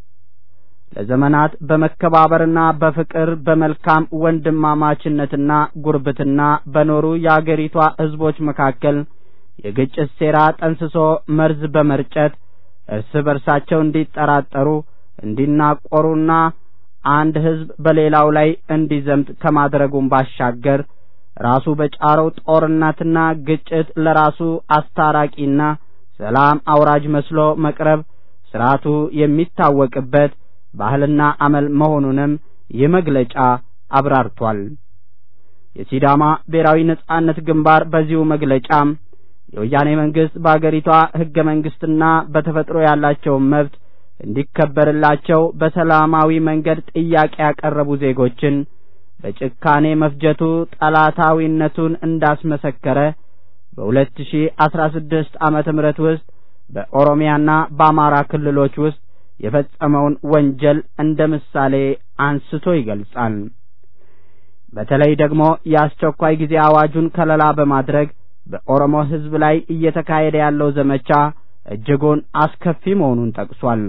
ለዘመናት በመከባበርና በፍቅር በመልካም ወንድማማችነትና ጉርብትና በኖሩ የአገሪቷ ሕዝቦች መካከል የግጭት ሴራ ጠንስሶ መርዝ በመርጨት እርስ በርሳቸው እንዲጠራጠሩ እንዲናቆሩና አንድ ሕዝብ በሌላው ላይ እንዲዘምት ከማድረጉም ባሻገር ራሱ በጫረው ጦርነትና ግጭት ለራሱ አስታራቂና ሰላም አውራጅ መስሎ መቅረብ ስርዓቱ የሚታወቅበት ባህልና አመል መሆኑንም ይህ መግለጫ አብራርቷል። የሲዳማ ብሔራዊ ነጻነት ግንባር በዚሁ መግለጫም የወያኔ መንግስት በአገሪቷ ህገ መንግስትና በተፈጥሮ ያላቸውን መብት እንዲከበርላቸው በሰላማዊ መንገድ ጥያቄ ያቀረቡ ዜጎችን በጭካኔ መፍጀቱ ጠላታዊነቱን እንዳስመሰከረ በሁለት ሺ አስራ ስድስት ዓመተ ምህረት ውስጥ በኦሮሚያና በአማራ ክልሎች ውስጥ የፈጸመውን ወንጀል እንደ ምሳሌ አንስቶ ይገልጻል። በተለይ ደግሞ የአስቸኳይ ጊዜ አዋጁን ከለላ በማድረግ በኦሮሞ ህዝብ ላይ እየተካሄደ ያለው ዘመቻ እጅጉን አስከፊ መሆኑን ጠቅሷል።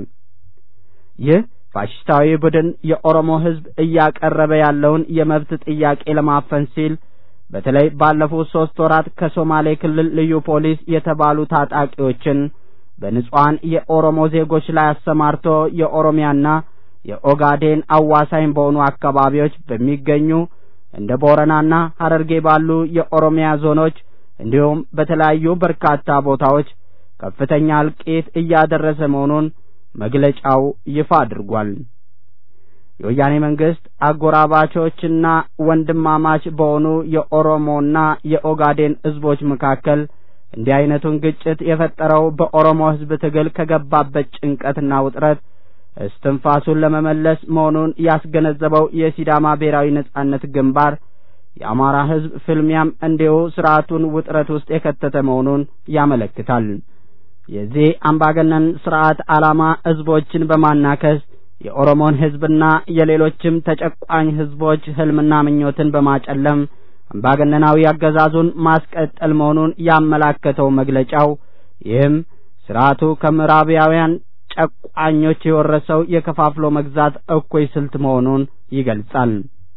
ይህ ፋሽስታዊ ቡድን የኦሮሞ ህዝብ እያቀረበ ያለውን የመብት ጥያቄ ለማፈን ሲል በተለይ ባለፉት ሶስት ወራት ከሶማሌ ክልል ልዩ ፖሊስ የተባሉ ታጣቂዎችን በንጹሐን የኦሮሞ ዜጎች ላይ አሰማርቶ የኦሮሚያና የኦጋዴን አዋሳኝ በሆኑ አካባቢዎች በሚገኙ እንደ ቦረናና ሀረርጌ ባሉ የኦሮሚያ ዞኖች እንዲሁም በተለያዩ በርካታ ቦታዎች ከፍተኛ እልቂት እያደረሰ መሆኑን መግለጫው ይፋ አድርጓል። የወያኔ መንግስት አጎራባቾችና ወንድማማች በሆኑ የኦሮሞና የኦጋዴን ህዝቦች መካከል እንዲህ አይነቱን ግጭት የፈጠረው በኦሮሞ ህዝብ ትግል ከገባበት ጭንቀትና ውጥረት እስትንፋሱን ለመመለስ መሆኑን ያስገነዘበው የሲዳማ ብሔራዊ ነጻነት ግንባር የአማራ ህዝብ ፍልሚያም እንዲሁ ስርዓቱን ውጥረት ውስጥ የከተተ መሆኑን ያመለክታል። የዚህ አምባገነን ስርዓት ዓላማ ህዝቦችን በማናከስ የኦሮሞን ሕዝብና የሌሎችም ተጨቋኝ ሕዝቦች ህልምና ምኞትን በማጨለም አምባገነናዊ አገዛዙን ማስቀጠል መሆኑን ያመላከተው መግለጫው ይህም ስርዓቱ ከምዕራባውያን ጨቋኞች የወረሰው የከፋፍሎ መግዛት እኩይ ስልት መሆኑን ይገልጻል።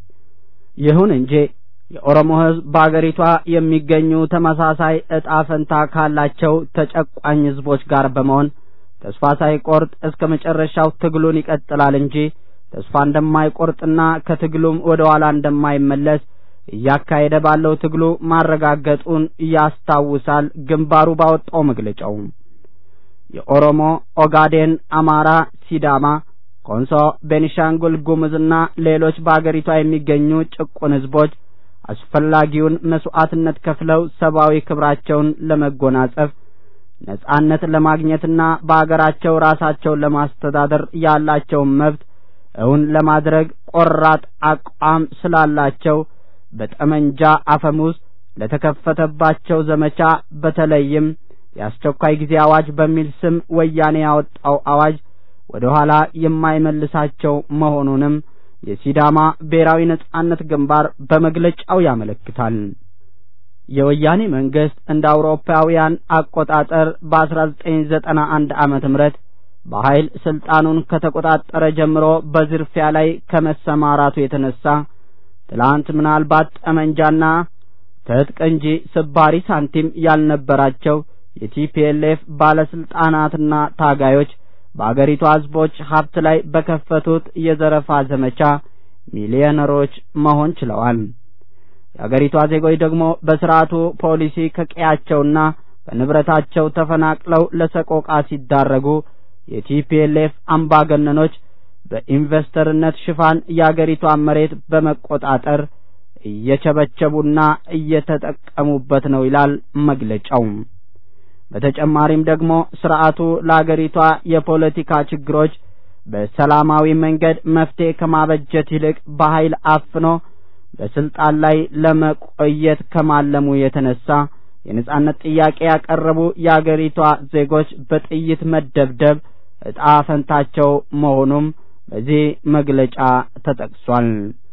ይሁን እንጂ የኦሮሞ ሕዝብ በአገሪቷ የሚገኙ ተመሳሳይ ዕጣ ፈንታ ካላቸው ተጨቋኝ ሕዝቦች ጋር በመሆን ተስፋ ሳይቆርጥ እስከ መጨረሻው ትግሉን ይቀጥላል እንጂ ተስፋ እንደማይቆርጥና ከትግሉም ወደ ኋላ እንደማይመለስ እያካሄደ ባለው ትግሉ ማረጋገጡን ያስታውሳል። ግንባሩ ባወጣው መግለጫው የኦሮሞ፣ ኦጋዴን፣ አማራ፣ ሲዳማ፣ ኮንሶ፣ ቤኒሻንጉል ጉሙዝና ሌሎች በአገሪቷ የሚገኙ ጭቁን ሕዝቦች አስፈላጊውን መስዋዕትነት ከፍለው ሰብአዊ ክብራቸውን ለመጎናጸፍ ነጻነት ለማግኘትና በአገራቸው ራሳቸውን ለማስተዳደር ያላቸውን መብት እውን ለማድረግ ቆራጥ አቋም ስላላቸው በጠመንጃ አፈሙዝ ለተከፈተባቸው ዘመቻ በተለይም የአስቸኳይ ጊዜ አዋጅ በሚል ስም ወያኔ ያወጣው አዋጅ ወደ ኋላ የማይመልሳቸው መሆኑንም የሲዳማ ብሔራዊ ነጻነት ግንባር በመግለጫው ያመለክታል። የወያኔ መንግስት እንደ አውሮፓውያን አቆጣጠር በ1991 ዓመተ ምህረት በኃይል ስልጣኑን ከተቆጣጠረ ጀምሮ በዝርፊያ ላይ ከመሰማራቱ የተነሳ ትላንት ምናልባት ጠመንጃና ትጥቅ እንጂ ስባሪ ሳንቲም ያልነበራቸው የቲፒኤልኤፍ ባለስልጣናትና ታጋዮች በአገሪቷ ህዝቦች ሀብት ላይ በከፈቱት የዘረፋ ዘመቻ ሚሊዮነሮች መሆን ችለዋል። የአገሪቷ ዜጎች ደግሞ በስርዓቱ ፖሊሲ ከቀያቸውና ከንብረታቸው ተፈናቅለው ለሰቆቃ ሲዳረጉ የቲፒኤልኤፍ አምባገነኖች በኢንቨስተርነት ሽፋን የአገሪቷን መሬት በመቆጣጠር እየቸበቸቡና እየተጠቀሙበት ነው ይላል መግለጫው። በተጨማሪም ደግሞ ስርዓቱ ለአገሪቷ የፖለቲካ ችግሮች በሰላማዊ መንገድ መፍትሄ ከማበጀት ይልቅ በኃይል አፍኖ በስልጣን ላይ ለመቆየት ከማለሙ የተነሳ የነጻነት ጥያቄ ያቀረቡ የአገሪቷ ዜጎች በጥይት መደብደብ ዕጣ ፈንታቸው መሆኑም በዚህ መግለጫ ተጠቅሷል።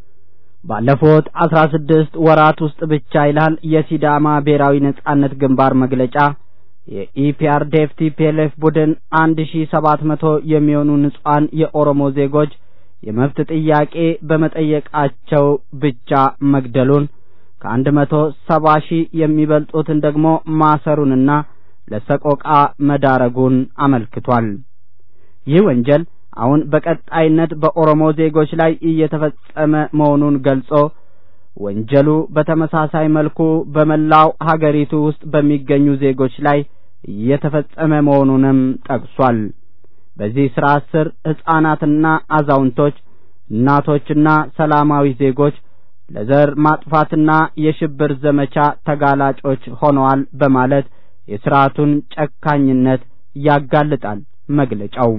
ባለፉት አስራ ስድስት ወራት ውስጥ ብቻ ይላል የሲዳማ ብሔራዊ ነጻነት ግንባር መግለጫ የኢፒአርዴፍ ቲፒኤልኤፍ ቡድን አንድ ሺ ሰባት መቶ የሚሆኑ ንጹሐን የኦሮሞ ዜጎች የመብት ጥያቄ በመጠየቃቸው ብቻ መግደሉን ከአንድ መቶ ሰባ ሺህ የሚበልጡትን ደግሞ ማሰሩንና ለሰቆቃ መዳረጉን አመልክቷል። ይህ ወንጀል አሁን በቀጣይነት በኦሮሞ ዜጎች ላይ እየተፈጸመ መሆኑን ገልጾ ወንጀሉ በተመሳሳይ መልኩ በመላው ሀገሪቱ ውስጥ በሚገኙ ዜጎች ላይ እየተፈጸመ መሆኑንም ጠቅሷል። በዚህ ስርዓት ስር ሕፃናትና አዛውንቶች፣ እናቶችና ሰላማዊ ዜጎች ለዘር ማጥፋትና የሽብር ዘመቻ ተጋላጮች ሆነዋል በማለት የስርዓቱን ጨካኝነት ያጋልጣል መግለጫው።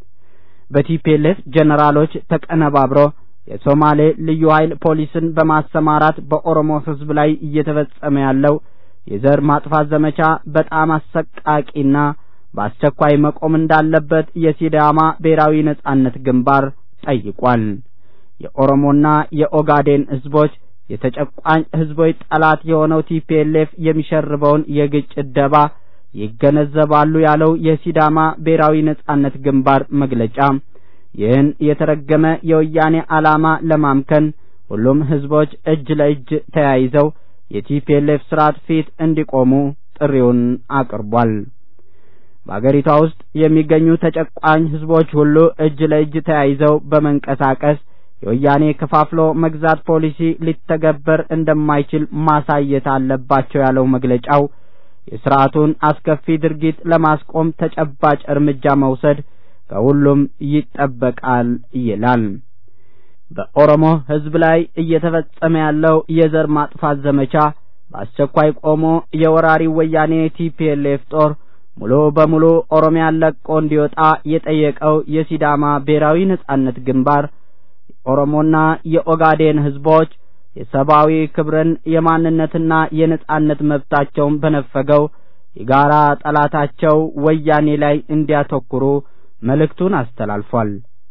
በቲፒኤልኤፍ ጀነራሎች ተቀነባብሮ የሶማሌ ልዩ ኃይል ፖሊስን በማሰማራት በኦሮሞ ሕዝብ ላይ እየተፈጸመ ያለው የዘር ማጥፋት ዘመቻ በጣም አሰቃቂና በአስቸኳይ መቆም እንዳለበት የሲዳማ ብሔራዊ ነጻነት ግንባር ጠይቋል። የኦሮሞና የኦጋዴን ሕዝቦች የተጨቋኝ ሕዝቦች ጠላት የሆነው ቲፒኤልኤፍ የሚሸርበውን የግጭት ደባ ይገነዘባሉ ያለው የሲዳማ ብሔራዊ ነጻነት ግንባር መግለጫ ይህን የተረገመ የወያኔ ዓላማ ለማምከን ሁሉም ሕዝቦች እጅ ለእጅ ተያይዘው የቲፒኤልኤፍ ስርዓት ፊት እንዲቆሙ ጥሪውን አቅርቧል። በአገሪቷ ውስጥ የሚገኙ ተጨቋኝ ሕዝቦች ሁሉ እጅ ለእጅ ተያይዘው በመንቀሳቀስ የወያኔ ከፋፍሎ መግዛት ፖሊሲ ሊተገበር እንደማይችል ማሳየት አለባቸው ያለው መግለጫው የስርዓቱን አስከፊ ድርጊት ለማስቆም ተጨባጭ እርምጃ መውሰድ ከሁሉም ይጠበቃል ይላል። በኦሮሞ ሕዝብ ላይ እየተፈጸመ ያለው የዘር ማጥፋት ዘመቻ በአስቸኳይ ቆሞ የወራሪ ወያኔ ቲፒኤልኤፍ ጦር ሙሉ በሙሉ ኦሮሚያን ለቆ እንዲወጣ የጠየቀው የሲዳማ ብሔራዊ ነጻነት ግንባር የኦሮሞና የኦጋዴን ሕዝቦች የሰብአዊ ክብርን የማንነትና የነጻነት መብታቸውን በነፈገው የጋራ ጠላታቸው ወያኔ ላይ እንዲያተኩሩ መልእክቱን አስተላልፏል።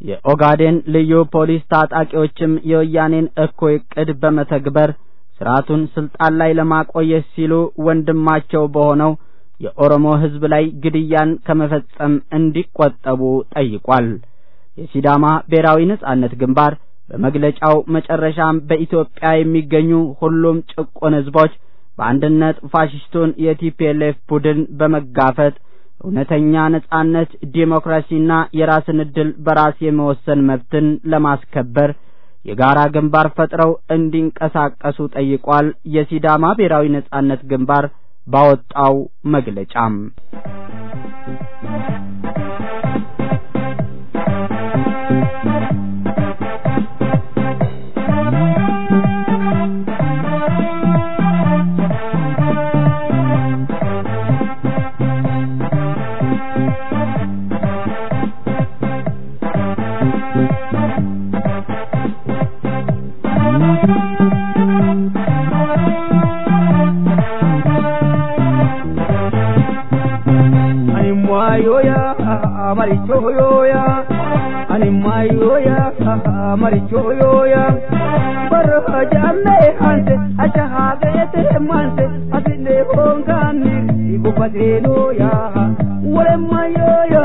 የኦጋዴን ልዩ ፖሊስ ታጣቂዎችም የወያኔን እኩይ ዕቅድ በመተግበር ስርዓቱን ስልጣን ላይ ለማቆየት ሲሉ ወንድማቸው በሆነው የኦሮሞ ሕዝብ ላይ ግድያን ከመፈጸም እንዲቆጠቡ ጠይቋል። የሲዳማ ብሔራዊ ነጻነት ግንባር በመግለጫው መጨረሻም በኢትዮጵያ የሚገኙ ሁሉም ጭቁን ሕዝቦች በአንድነት ፋሽስቱን የቲፒኤልኤፍ ቡድን በመጋፈጥ እውነተኛ ነጻነት፣ ዲሞክራሲና የራስን ዕድል በራስ የመወሰን መብትን ለማስከበር የጋራ ግንባር ፈጥረው እንዲንቀሳቀሱ ጠይቋል። የሲዳማ ብሔራዊ ነጻነት ግንባር ባወጣው መግለጫም yoya maricho yoya ani mayoya maricho yoya barra jamme hanse acha hagete manse asine hongani ikupateno ya wale mayoya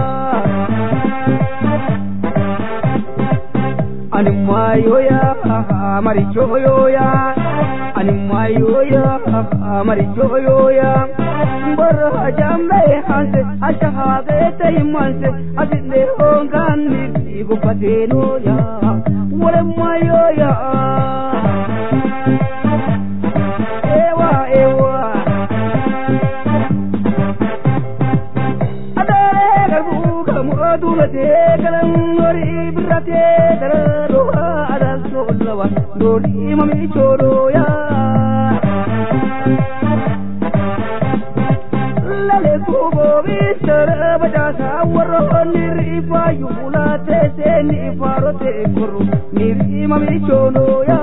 ani mayoya maricho yoya ani mayoya maricho yoya barra jamme hanse acha hagete manse asine hongani ikupateno ya wale mayoya ewa ewa adare garbu kamu adurate kalan nori birate dararo adal solawa nori mami choro ya lale kubo bisara bajasa warro niri fayu ulate se ni farote kuru niri mami choro ya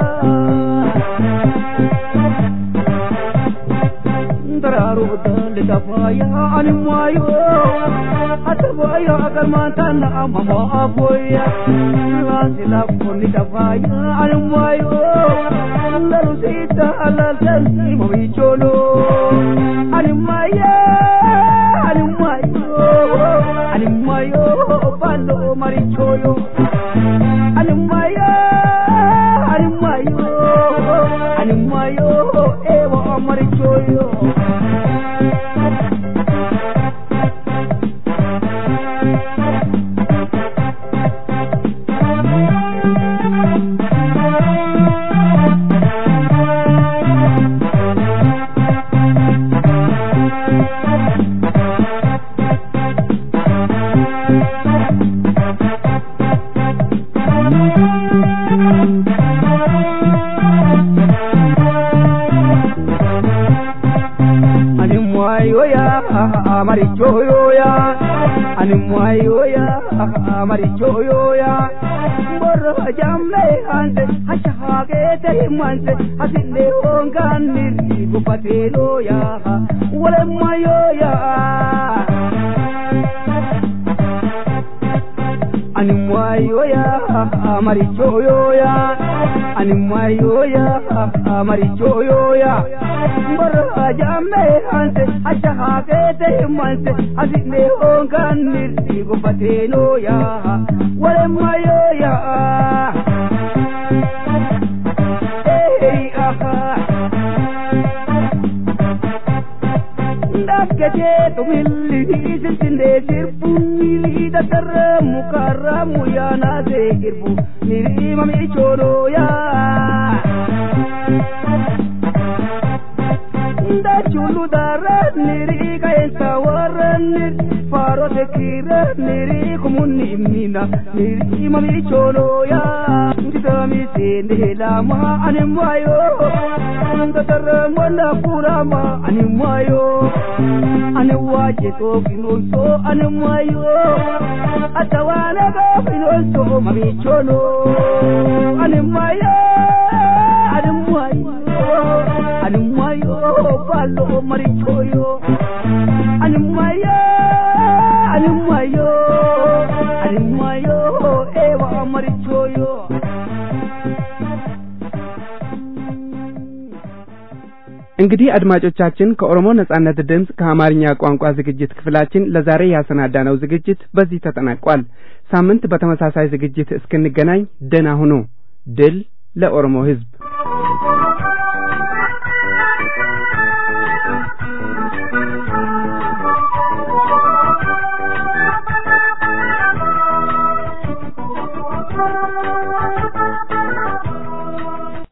dararo dal dafaya animayo atavaya agar mantana mama apoya lasila koni dafaya animayo lalu sita alal tansi mami cholo animaya animayo animayo balo marichoyo animaya animayo animayo ewa marichoyo animwayoya marichoyoya animwayoya marichoyoya borro jamle hanse hashahagete himanse hasinde honganiri gupateloya wale mayoya animwayoya marichoyoya animwayoya marichoyoya borra jamme hanse ashahagete himanse hasinde honganiri gupateloya wale mayoya hey aha daggate tumilli silsinde sirbunni dadarra mukarramu yaanaate irbu nirima michoonoya dachulu dara niri kayensa warranni faarote kiira niri kumunni immina nirima michoonoya ndidami sende lama animayo dadarra ngwanda kurama animayo ani waje to finonso ani mayo atawana ga finonso mami chono ani mayo ani mayo ani mayo balo mari choyo ani mayo ani mayo ani mayo እንግዲህ አድማጮቻችን ከኦሮሞ ነጻነት ድምፅ ከአማርኛ ቋንቋ ዝግጅት ክፍላችን ለዛሬ ያሰናዳነው ዝግጅት በዚህ ተጠናቋል። ሳምንት በተመሳሳይ ዝግጅት እስክንገናኝ ደህና ሁኑ። ድል ለኦሮሞ ሕዝብ!